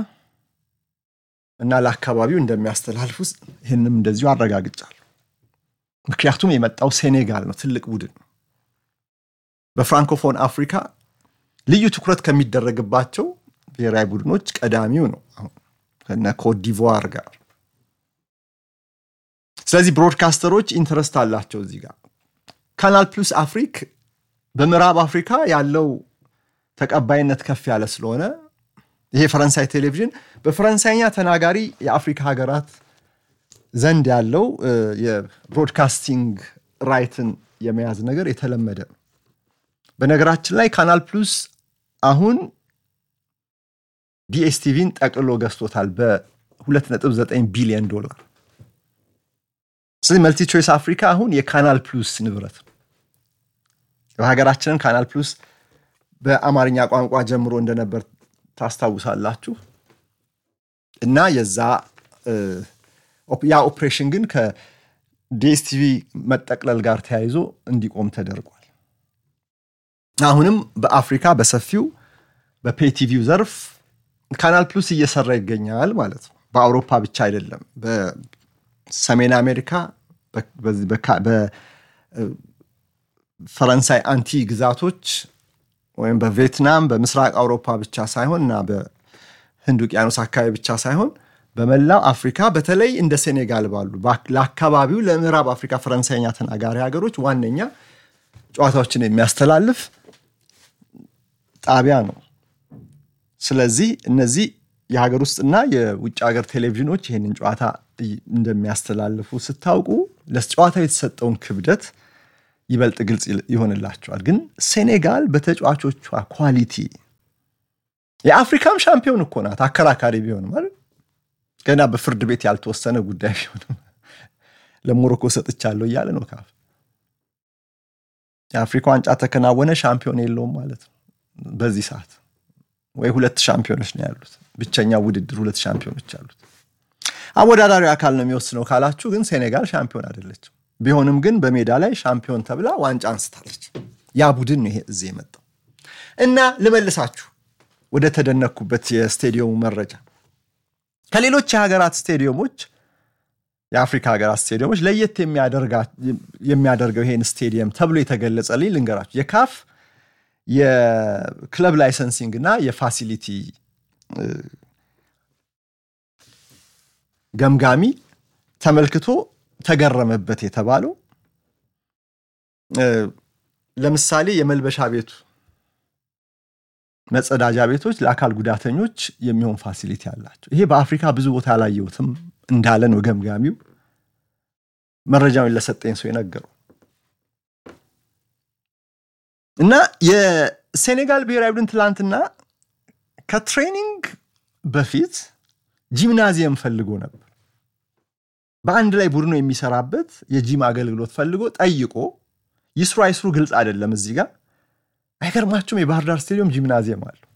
Speaker 1: እና ለአካባቢው እንደሚያስተላልፉ ይህንም እንደዚሁ አረጋግጫለሁ። ምክንያቱም የመጣው ሴኔጋል ነው፣ ትልቅ ቡድን ነው። በፍራንኮፎን አፍሪካ ልዩ ትኩረት ከሚደረግባቸው ብሔራዊ ቡድኖች ቀዳሚው ነው አሁን ከነ ኮትዲቯር ጋር። ስለዚህ ብሮድካስተሮች ኢንተረስት አላቸው እዚህ ጋር። ካናል ፕሉስ አፍሪክ በምዕራብ አፍሪካ ያለው ተቀባይነት ከፍ ያለ ስለሆነ ይሄ ፈረንሳይ ቴሌቪዥን በፈረንሳይኛ ተናጋሪ የአፍሪካ ሀገራት ዘንድ ያለው የብሮድካስቲንግ ራይትን የመያዝ ነገር የተለመደ ነው። በነገራችን ላይ ካናል ፕሉስ አሁን ዲኤስቲቪን ጠቅልሎ ገዝቶታል በ2.9 ቢሊዮን ዶላር። ስለዚህ መልቲ ቾይስ አፍሪካ አሁን የካናል ፕሉስ ንብረት ነው። በሀገራችንን ካናል ፕሉስ በአማርኛ ቋንቋ ጀምሮ እንደነበር ታስታውሳላችሁ። እና የዛ ያ ኦፕሬሽን ግን ከዲኤስቲቪ መጠቅለል ጋር ተያይዞ እንዲቆም ተደርጓል። አሁንም በአፍሪካ በሰፊው በፔቲቪው ዘርፍ ካናል ፕሉስ እየሰራ ይገኛል ማለት ነው። በአውሮፓ ብቻ አይደለም። በሰሜን አሜሪካ፣ በፈረንሳይ አንቲ ግዛቶች ወይም በቪየትናም በምስራቅ አውሮፓ ብቻ ሳይሆን እና በህንድ ውቅያኖስ አካባቢ ብቻ ሳይሆን በመላው አፍሪካ በተለይ እንደ ሴኔጋል ባሉ ለአካባቢው ለምዕራብ አፍሪካ ፈረንሳይኛ ተናጋሪ ሀገሮች ዋነኛ ጨዋታዎችን የሚያስተላልፍ ጣቢያ ነው። ስለዚህ እነዚህ የሀገር ውስጥና የውጭ ሀገር ቴሌቪዥኖች ይህንን ጨዋታ እንደሚያስተላልፉ ስታውቁ ለጨዋታው የተሰጠውን ክብደት ይበልጥ ግልጽ ይሆንላቸዋል። ግን ሴኔጋል በተጫዋቾቿ ኳሊቲ የአፍሪካም ሻምፒዮን እኮ ናት። አከራካሪ ቢሆንም ማለት ገና በፍርድ ቤት ያልተወሰነ ጉዳይ ቢሆንም ለሞሮኮ ሰጥቻለሁ እያለ ነው ካፍ። የአፍሪካ ዋንጫ ተከናወነ ሻምፒዮን የለውም ማለት ነው በዚህ ሰዓት ወይ ሁለት ሻምፒዮኖች ነው ያሉት። ብቸኛ ውድድር ሁለት ሻምፒዮኖች አሉት። አወዳዳሪው አካል ነው የሚወስነው ካላችሁ ግን ሴኔጋል ሻምፒዮን አይደለችም። ቢሆንም ግን በሜዳ ላይ ሻምፒዮን ተብላ ዋንጫ አንስታለች። ያ ቡድን ነው ይሄ እዚህ የመጣው እና ልመልሳችሁ ወደ ተደነኩበት የስቴዲየሙ መረጃ ከሌሎች የሀገራት ስቴዲየሞች የአፍሪካ ሀገራት ስቴዲየሞች ለየት የሚያደርገው ይሄን ስቴዲየም ተብሎ የተገለጸልኝ ልንገራችሁ የካፍ የክለብ ላይሰንሲንግ እና የፋሲሊቲ ገምጋሚ ተመልክቶ ተገረመበት የተባለው ለምሳሌ የመልበሻ ቤቱ መጸዳጃ ቤቶች ለአካል ጉዳተኞች የሚሆን ፋሲሊቲ አላቸው። ይሄ በአፍሪካ ብዙ ቦታ አላየሁትም እንዳለ ነው ገምጋሚው መረጃውን ለሰጠኝ ሰው የነገረው። እና የሴኔጋል ብሔራዊ ቡድን ትላንትና ከትሬኒንግ በፊት ጂምናዚየም ፈልጎ ነበር። በአንድ ላይ ቡድኑ የሚሰራበት የጂም አገልግሎት ፈልጎ ጠይቆ ይስሩ አይስሩ ግልጽ አይደለም። እዚህ ጋር አይገርማችሁም? የባህር ዳር ስቴዲየም ጂምናዚየም አለው።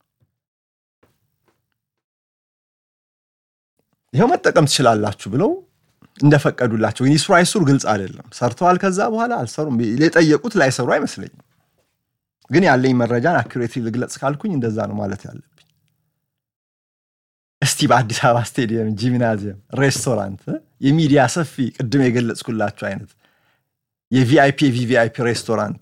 Speaker 1: ይኸው መጠቀም ትችላላችሁ ብለው እንደፈቀዱላቸው ግን ይስሩ አይስሩ ግልጽ አይደለም። ሰርተዋል። ከዛ በኋላ አልሰሩም። የጠየቁት ላይሰሩ አይመስለኝም። ግን ያለኝ መረጃን አኩሬትሊ ልግለጽ ካልኩኝ እንደዛ ነው ማለት ያለብኝ። እስቲ በአዲስ አበባ ስቴዲየም ጂምናዚየም፣ ሬስቶራንት፣ የሚዲያ ሰፊ ቅድም የገለጽኩላችሁ አይነት የቪአይፒ የቪቪአይፒ ሬስቶራንት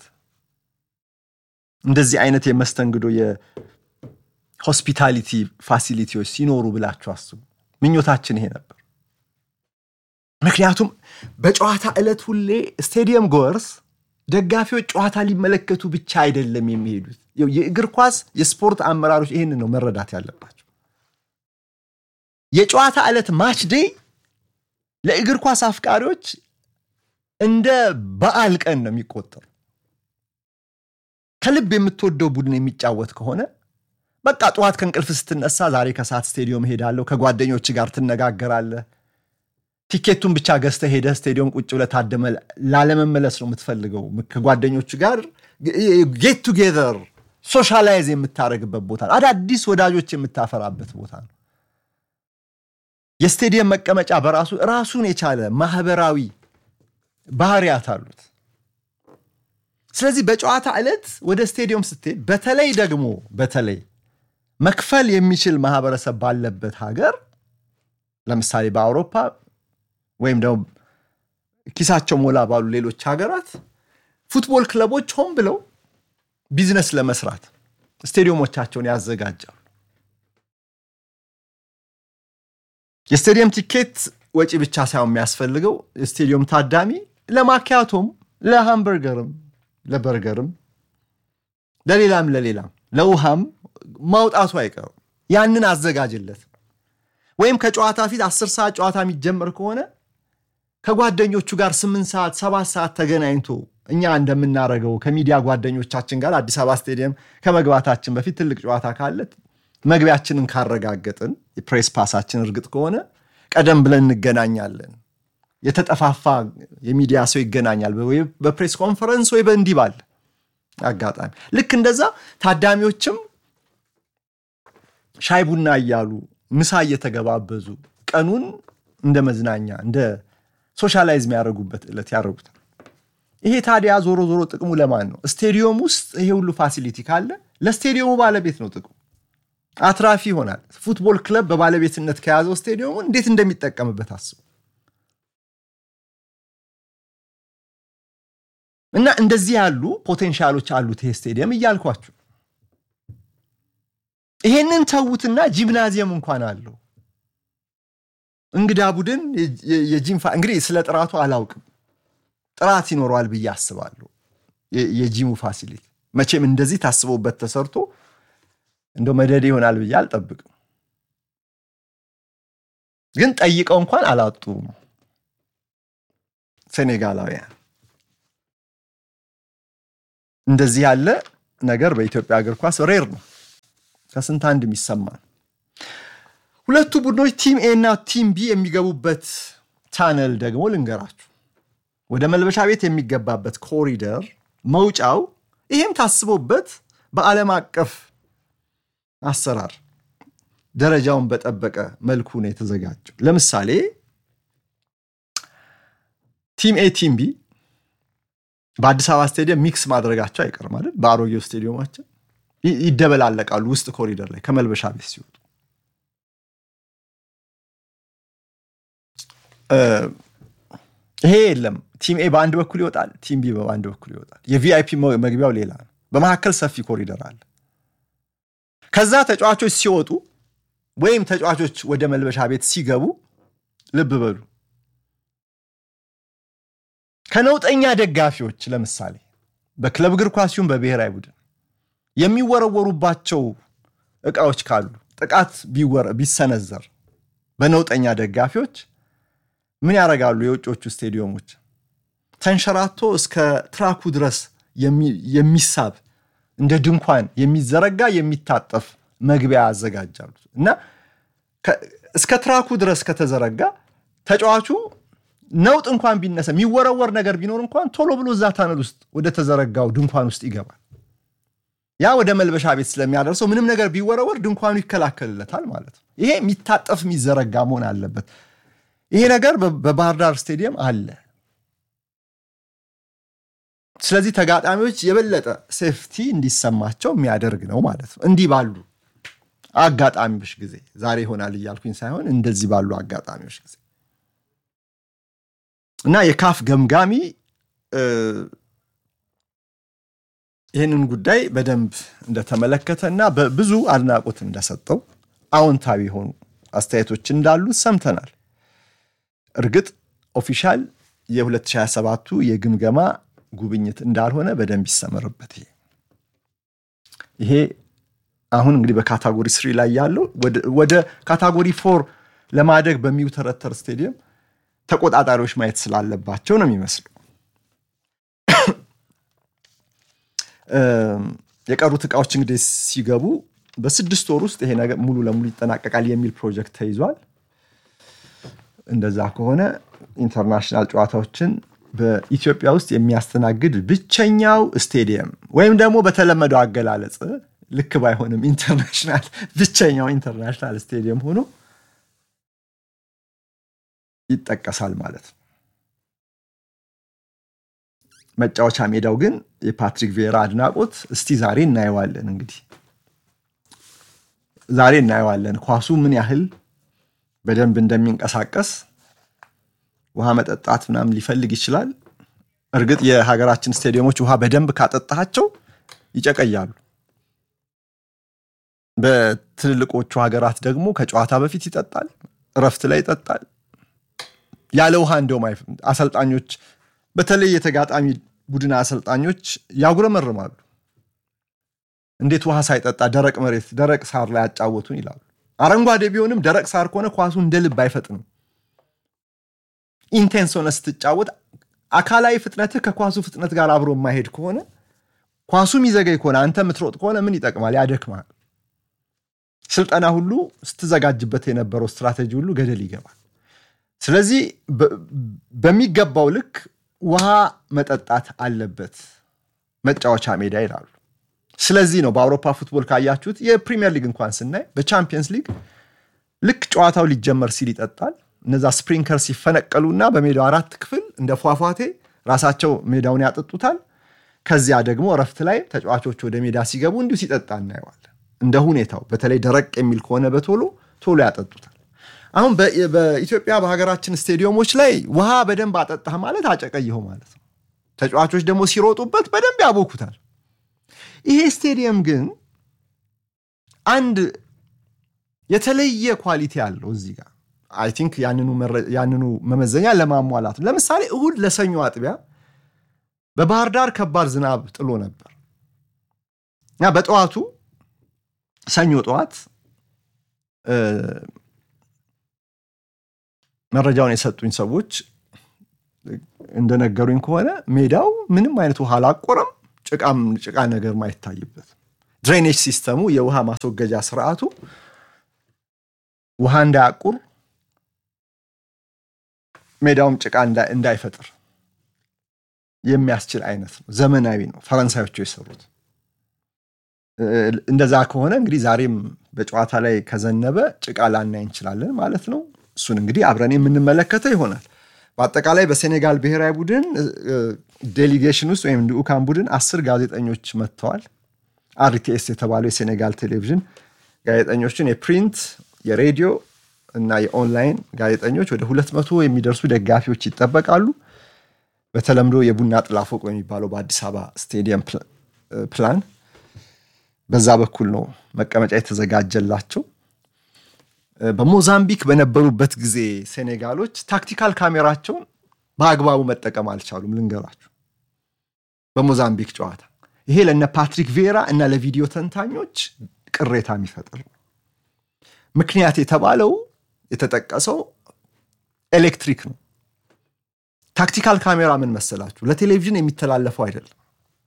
Speaker 1: እንደዚህ አይነት የመስተንግዶ የሆስፒታሊቲ ፋሲሊቲዎች ሲኖሩ ብላችሁ አስቡ። ምኞታችን ይሄ ነበር። ምክንያቱም በጨዋታ ዕለት ሁሌ ስቴዲየም ጎርስ ደጋፊዎች ጨዋታ ሊመለከቱ ብቻ አይደለም የሚሄዱት። የእግር ኳስ የስፖርት አመራሮች ይህንን ነው መረዳት ያለባቸው። የጨዋታ ዕለት ማች ዴይ ለእግር ኳስ አፍቃሪዎች እንደ በዓል ቀን ነው የሚቆጠሩ። ከልብ የምትወደው ቡድን የሚጫወት ከሆነ በቃ ጠዋት ከእንቅልፍ ስትነሳ ዛሬ ከሰዓት ስቴዲየም ሄዳለሁ፣ ከጓደኞች ጋር ትነጋገራለህ። ቲኬቱን ብቻ ገዝተህ ሄደህ ስቴዲየም ቁጭ ብለህ ታደመ ላለመመለስ ነው የምትፈልገው። ከጓደኞቹ ጋር ጌት ቱጌዘር ሶሻላይዝ የምታደርግበት ቦታ ነው። አዳዲስ ወዳጆች የምታፈራበት ቦታ ነው። የስቴዲየም መቀመጫ በራሱ ራሱን የቻለ ማህበራዊ ባህሪያት አሉት። ስለዚህ በጨዋታ ዕለት ወደ ስቴዲየም ስትሄድ በተለይ ደግሞ በተለይ መክፈል የሚችል ማህበረሰብ ባለበት ሀገር ለምሳሌ በአውሮፓ ወይም ደግሞ ኪሳቸው ሞላ ባሉ ሌሎች ሀገራት ፉትቦል ክለቦች ሆን ብለው ቢዝነስ ለመስራት ስቴዲየሞቻቸውን ያዘጋጃሉ። የስቴዲየም ቲኬት ወጪ ብቻ ሳይሆን የሚያስፈልገው የስቴዲየም ታዳሚ ለማኪያቶም፣ ለሃምበርገርም፣ ለበርገርም፣ ለሌላም ለሌላም ለውሃም ማውጣቱ አይቀርም። ያንን አዘጋጅለት። ወይም ከጨዋታ ፊት አስር ሰዓት ጨዋታ የሚጀመር ከሆነ ከጓደኞቹ ጋር ስምንት ሰዓት ሰባት ሰዓት ተገናኝቶ እኛ እንደምናደርገው ከሚዲያ ጓደኞቻችን ጋር አዲስ አበባ ስቴዲየም ከመግባታችን በፊት ትልቅ ጨዋታ ካለ መግቢያችንን ካረጋገጥን የፕሬስ ፓሳችን እርግጥ ከሆነ ቀደም ብለን እንገናኛለን። የተጠፋፋ የሚዲያ ሰው ይገናኛል፣ ወይ በፕሬስ ኮንፈረንስ ወይ በእንዲህ ባለ አጋጣሚ። ልክ እንደዛ ታዳሚዎችም ሻይ ቡና እያሉ ምሳ እየተገባበዙ ቀኑን እንደ መዝናኛ እንደ ሶሻላይዝ የሚያደርጉበት ዕለት ያደርጉታል። ይሄ ታዲያ ዞሮ ዞሮ ጥቅሙ ለማን ነው? ስቴዲየም ውስጥ ይሄ ሁሉ ፋሲሊቲ ካለ ለስቴዲየሙ ባለቤት ነው ጥቅሙ። አትራፊ ይሆናል። ፉትቦል ክለብ በባለቤትነት ከያዘው ስቴዲየሙ እንዴት እንደሚጠቀምበት አስቡ። እና እንደዚህ ያሉ ፖቴንሻሎች አሉት ይሄ ስቴዲየም እያልኳችሁ ይሄንን ተዉትና ጂምናዚየም እንኳን አለው። እንግዳ ቡድን የጂም እንግዲህ ስለ ጥራቱ አላውቅም። ጥራት ይኖረዋል ብዬ አስባለሁ። የጂሙ ፋሲሊቲ መቼም እንደዚህ ታስቦበት ተሰርቶ እንደ መደድ ይሆናል ብዬ አልጠብቅም። ግን ጠይቀው እንኳን አላጡም ሴኔጋላውያን። እንደዚህ ያለ ነገር በኢትዮጵያ እግር ኳስ ሬር ነው፣ ከስንት አንድ የሚሰማ ነው። ሁለቱ ቡድኖች ቲም ኤ እና ቲም ቢ የሚገቡበት ቻነል ደግሞ ልንገራችሁ። ወደ መልበሻ ቤት የሚገባበት ኮሪደር መውጫው፣ ይሄም ታስቦበት በዓለም አቀፍ አሰራር ደረጃውን በጠበቀ መልኩ ነው የተዘጋጀው። ለምሳሌ ቲም ኤ ቲም ቢ በአዲስ አበባ ስቴዲየም ሚክስ ማድረጋቸው አይቀርም አይደል? በአሮጌው ስቴዲየማችን ይደበላለቃሉ ውስጥ ኮሪደር ላይ ከመልበሻ ቤት ሲወጡ ይሄ የለም። ቲም ኤ በአንድ በኩል ይወጣል፣ ቲም ቢ በአንድ በኩል ይወጣል። የቪአይፒ መግቢያው ሌላ ነው። በመካከል ሰፊ ኮሪደር አለ። ከዛ ተጫዋቾች ሲወጡ ወይም ተጫዋቾች ወደ መልበሻ ቤት ሲገቡ ልብ በሉ ከነውጠኛ ደጋፊዎች ለምሳሌ በክለብ እግር ኳስ ሲሆን በብሔራዊ ቡድን የሚወረወሩባቸው እቃዎች ካሉ ጥቃት ቢሰነዘር በነውጠኛ ደጋፊዎች ምን ያደርጋሉ? የውጮቹ ስቴዲየሞች ተንሸራቶ እስከ ትራኩ ድረስ የሚሳብ እንደ ድንኳን የሚዘረጋ የሚታጠፍ መግቢያ ያዘጋጃሉ እና እስከ ትራኩ ድረስ ከተዘረጋ ተጫዋቹ ነውጥ እንኳን ቢነሳ የሚወረወር ነገር ቢኖር እንኳን ቶሎ ብሎ እዛ ታነል ውስጥ ወደ ተዘረጋው ድንኳን ውስጥ ይገባል። ያ ወደ መልበሻ ቤት ስለሚያደርሰው ምንም ነገር ቢወረወር ድንኳኑ ይከላከልለታል ማለት ነው። ይሄ የሚታጠፍ የሚዘረጋ መሆን አለበት። ይሄ ነገር በባህር ዳር ስቴዲየም አለ። ስለዚህ ተጋጣሚዎች የበለጠ ሴፍቲ እንዲሰማቸው የሚያደርግ ነው ማለት ነው። እንዲህ ባሉ አጋጣሚዎች ጊዜ ዛሬ ይሆናል እያልኩኝ ሳይሆን እንደዚህ ባሉ አጋጣሚዎች ጊዜ እና የካፍ ገምጋሚ ይህንን ጉዳይ በደንብ እንደተመለከተ እና በብዙ አድናቆት እንደሰጠው አዎንታዊ የሆኑ አስተያየቶች እንዳሉ ሰምተናል። እርግጥ ኦፊሻል የ2027ቱ የግምገማ ጉብኝት እንዳልሆነ በደንብ ይሰመርበት። ይሄ ይሄ አሁን እንግዲህ በካታጎሪ ስሪ ላይ ያለው ወደ ካታጎሪ ፎር ለማደግ በሚውተረተር ስቴዲየም ተቆጣጣሪዎች ማየት ስላለባቸው ነው የሚመስለው። የቀሩት እቃዎች እንግዲህ ሲገቡ በስድስት ወር ውስጥ ይሄ ነገር ሙሉ ለሙሉ ይጠናቀቃል የሚል ፕሮጀክት ተይዟል። እንደዛ ከሆነ ኢንተርናሽናል ጨዋታዎችን በኢትዮጵያ ውስጥ የሚያስተናግድ ብቸኛው ስቴዲየም ወይም ደግሞ በተለመደው አገላለጽ ልክ ባይሆንም ኢንተርናሽናል ብቸኛው ኢንተርናሽናል ስቴዲየም ሆኖ ይጠቀሳል ማለት ነው። መጫወቻ ሜዳው ግን የፓትሪክ ቪዬራ አድናቆት እስቲ ዛሬ እናየዋለን። እንግዲህ ዛሬ እናየዋለን ኳሱ ምን ያህል በደንብ እንደሚንቀሳቀስ ውሃ መጠጣት ምናምን ሊፈልግ ይችላል። እርግጥ የሀገራችን ስቴዲየሞች ውሃ በደንብ ካጠጣቸው ይጨቀያሉ። በትልልቆቹ ሀገራት ደግሞ ከጨዋታ በፊት ይጠጣል፣ እረፍት ላይ ይጠጣል። ያለ ውሃ እንደውም አሰልጣኞች በተለይ የተጋጣሚ ቡድን አሰልጣኞች ያጉረመርማሉ። እንዴት ውሃ ሳይጠጣ ደረቅ መሬት ደረቅ ሳር ላይ ያጫወቱን ይላሉ። አረንጓዴ ቢሆንም ደረቅ ሳር ከሆነ ኳሱ እንደ ልብ አይፈጥንም። ኢንቴንስ ሆነ ስትጫወት አካላዊ ፍጥነትህ ከኳሱ ፍጥነት ጋር አብሮ የማይሄድ ከሆነ ኳሱ የሚዘገይ ከሆነ አንተ የምትሮጥ ከሆነ ምን ይጠቅማል? ያደክማል። ስልጠና ሁሉ ስትዘጋጅበት የነበረው ስትራቴጂ ሁሉ ገደል ይገባል። ስለዚህ በሚገባው ልክ ውሃ መጠጣት አለበት መጫወቻ ሜዳ ይላሉ። ስለዚህ ነው በአውሮፓ ፉትቦል ካያችሁት የፕሪሚየር ሊግ እንኳን ስናይ በቻምፒየንስ ሊግ ልክ ጨዋታው ሊጀመር ሲል ይጠጣል። እነዛ ስፕሪንከር ሲፈነቀሉና በሜዳው አራት ክፍል እንደ ፏፏቴ ራሳቸው ሜዳውን ያጠጡታል። ከዚያ ደግሞ እረፍት ላይ ተጫዋቾች ወደ ሜዳ ሲገቡ እንዲሁ ሲጠጣ እናየዋለን። እንደ ሁኔታው በተለይ ደረቅ የሚል ከሆነ በቶሎ ቶሎ ያጠጡታል። አሁን በኢትዮጵያ በሀገራችን ስቴዲየሞች ላይ ውሃ በደንብ አጠጣህ ማለት አጨቀየሁ ማለት ነው። ተጫዋቾች ደግሞ ሲሮጡበት በደንብ ያቦኩታል። ይሄ ስቴዲየም ግን አንድ የተለየ ኳሊቲ አለው እዚህ ጋር አይ ቲንክ ያንኑ መመዘኛ ለማሟላት ነው። ለምሳሌ እሁድ ለሰኞ አጥቢያ በባህር ዳር ከባድ ዝናብ ጥሎ ነበር እና በጠዋቱ ሰኞ ጠዋት መረጃውን የሰጡኝ ሰዎች እንደነገሩኝ ከሆነ ሜዳው ምንም አይነት ውሃ አላቆረም፣ ጭቃም ጭቃ ነገር ማይታይበት ድሬኔጅ ሲስተሙ የውሃ ማስወገጃ ስርዓቱ ውሃ እንዳያቁር ሜዳውም ጭቃ እንዳይፈጥር የሚያስችል አይነት ነው። ዘመናዊ ነው። ፈረንሳዮቹ የሰሩት እንደዛ ከሆነ እንግዲህ ዛሬም በጨዋታ ላይ ከዘነበ ጭቃ ላናይ እንችላለን ማለት ነው። እሱን እንግዲህ አብረን የምንመለከተው ይሆናል። በአጠቃላይ በሴኔጋል ብሔራዊ ቡድን ዴሊጌሽን ውስጥ ወይም ልዑካን ቡድን አስር ጋዜጠኞች መጥተዋል። አርቲኤስ የተባለው የሴኔጋል ቴሌቪዥን ጋዜጠኞችን የፕሪንት የሬዲዮ እና የኦንላይን ጋዜጠኞች ወደ ሁለት መቶ የሚደርሱ ደጋፊዎች ይጠበቃሉ። በተለምዶ የቡና ጥላ ፎቅ የሚባለው በአዲስ አበባ ስቴዲየም ፕላን በዛ በኩል ነው መቀመጫ የተዘጋጀላቸው። በሞዛምቢክ በነበሩበት ጊዜ ሴኔጋሎች ታክቲካል ካሜራቸውን በአግባቡ መጠቀም አልቻሉም። ልንገራችሁ፣ በሞዛምቢክ ጨዋታ ይሄ ለነ ፓትሪክ ቬራ እና ለቪዲዮ ተንታኞች ቅሬታ የሚፈጥር ነው። ምክንያት የተባለው የተጠቀሰው ኤሌክትሪክ ነው። ታክቲካል ካሜራ ምን መሰላችሁ? ለቴሌቪዥን የሚተላለፈው አይደለም።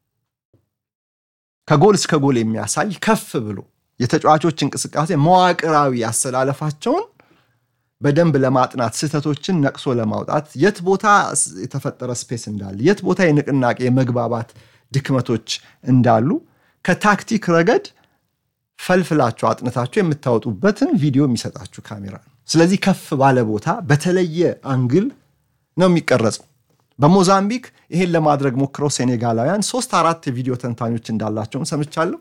Speaker 1: ከጎል እስከ ጎል የሚያሳይ ከፍ ብሎ የተጫዋቾች እንቅስቃሴ መዋቅራዊ አሰላለፋቸውን በደንብ ለማጥናት ስህተቶችን ነቅሶ ለማውጣት የት ቦታ የተፈጠረ ስፔስ እንዳለ የት ቦታ የንቅናቄ የመግባባት ድክመቶች እንዳሉ ከታክቲክ ረገድ ፈልፍላችሁ አጥንታችሁ የምታወጡበትን ቪዲዮ የሚሰጣችሁ ካሜራ ነው። ስለዚህ ከፍ ባለ ቦታ በተለየ አንግል ነው የሚቀረጸው። በሞዛምቢክ ይሄን ለማድረግ ሞክረው ሴኔጋላውያን ሶስት አራት የቪዲዮ ተንታኞች እንዳላቸውም ሰምቻለሁ።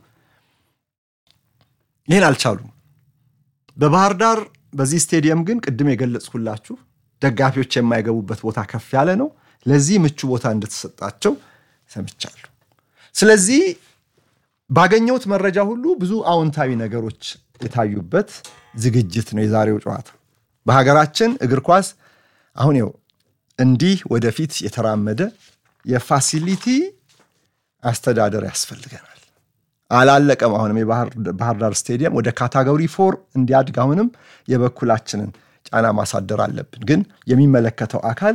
Speaker 1: ይህን አልቻሉም። በባህር ዳር በዚህ ስቴዲየም ግን ቅድም የገለጽኩላችሁ ደጋፊዎች የማይገቡበት ቦታ ከፍ ያለ ነው። ለዚህ ምቹ ቦታ እንደተሰጣቸው ሰምቻለሁ። ስለዚህ ባገኘሁት መረጃ ሁሉ ብዙ አዎንታዊ ነገሮች የታዩበት ዝግጅት ነው የዛሬው ጨዋታ። በሀገራችን እግር ኳስ አሁን ይኸው እንዲህ ወደፊት የተራመደ የፋሲሊቲ አስተዳደር ያስፈልገናል። አላለቀም። አሁንም የባህር ዳር ስቴዲየም ወደ ካታጎሪ ፎር እንዲያድግ አሁንም የበኩላችንን ጫና ማሳደር አለብን። ግን የሚመለከተው አካል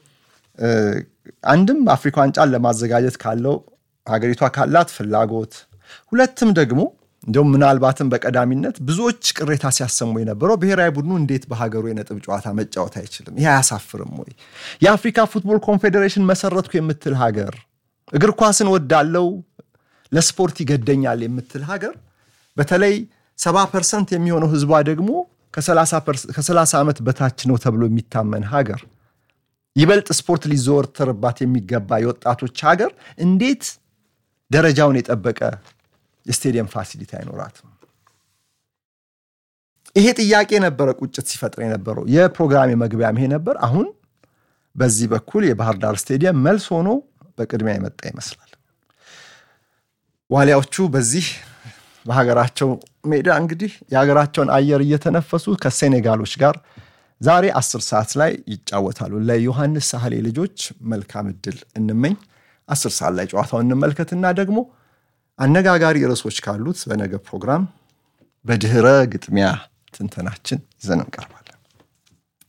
Speaker 1: አንድም አፍሪካ ዋንጫን ለማዘጋጀት ካለው ሀገሪቷ ካላት ፍላጎት፣ ሁለትም ደግሞ እንዲሁም ምናልባትም በቀዳሚነት ብዙዎች ቅሬታ ሲያሰሙ የነበረው ብሔራዊ ቡድኑ እንዴት በሀገሩ የነጥብ ጨዋታ መጫወት አይችልም? ይህ አያሳፍርም ወይ? የአፍሪካ ፉትቦል ኮንፌዴሬሽን መሰረትኩ የምትል ሀገር፣ እግር ኳስን ወዳለው ለስፖርት ይገደኛል የምትል ሀገር፣ በተለይ ሰባ ፐርሰንት የሚሆነው ህዝቧ ደግሞ ከሰላሳ ዓመት በታች ነው ተብሎ የሚታመን ሀገር፣ ይበልጥ ስፖርት ሊዘወተርባት የሚገባ የወጣቶች ሀገር እንዴት ደረጃውን የጠበቀ የስቴዲየም ፋሲሊቲ አይኖራትም? ይሄ ጥያቄ ነበረ ቁጭት ሲፈጥር የነበረው። የፕሮግራም መግቢያም ይሄ ነበር። አሁን በዚህ በኩል የባህር ዳር ስቴዲየም መልስ ሆኖ በቅድሚያ የመጣ ይመስላል። ዋሊያዎቹ በዚህ በሀገራቸው ሜዳ እንግዲህ የሀገራቸውን አየር እየተነፈሱ ከሴኔጋሎች ጋር ዛሬ አስር ሰዓት ላይ ይጫወታሉ። ለዮሐንስ ሳህሌ ልጆች መልካም እድል እንመኝ። አስር ሰዓት ላይ ጨዋታውን እንመልከትና ደግሞ አነጋጋሪ ርዕሶች ካሉት በነገ ፕሮግራም በድህረ ግጥሚያ ትንተናችን ይዘን እንቀርባል።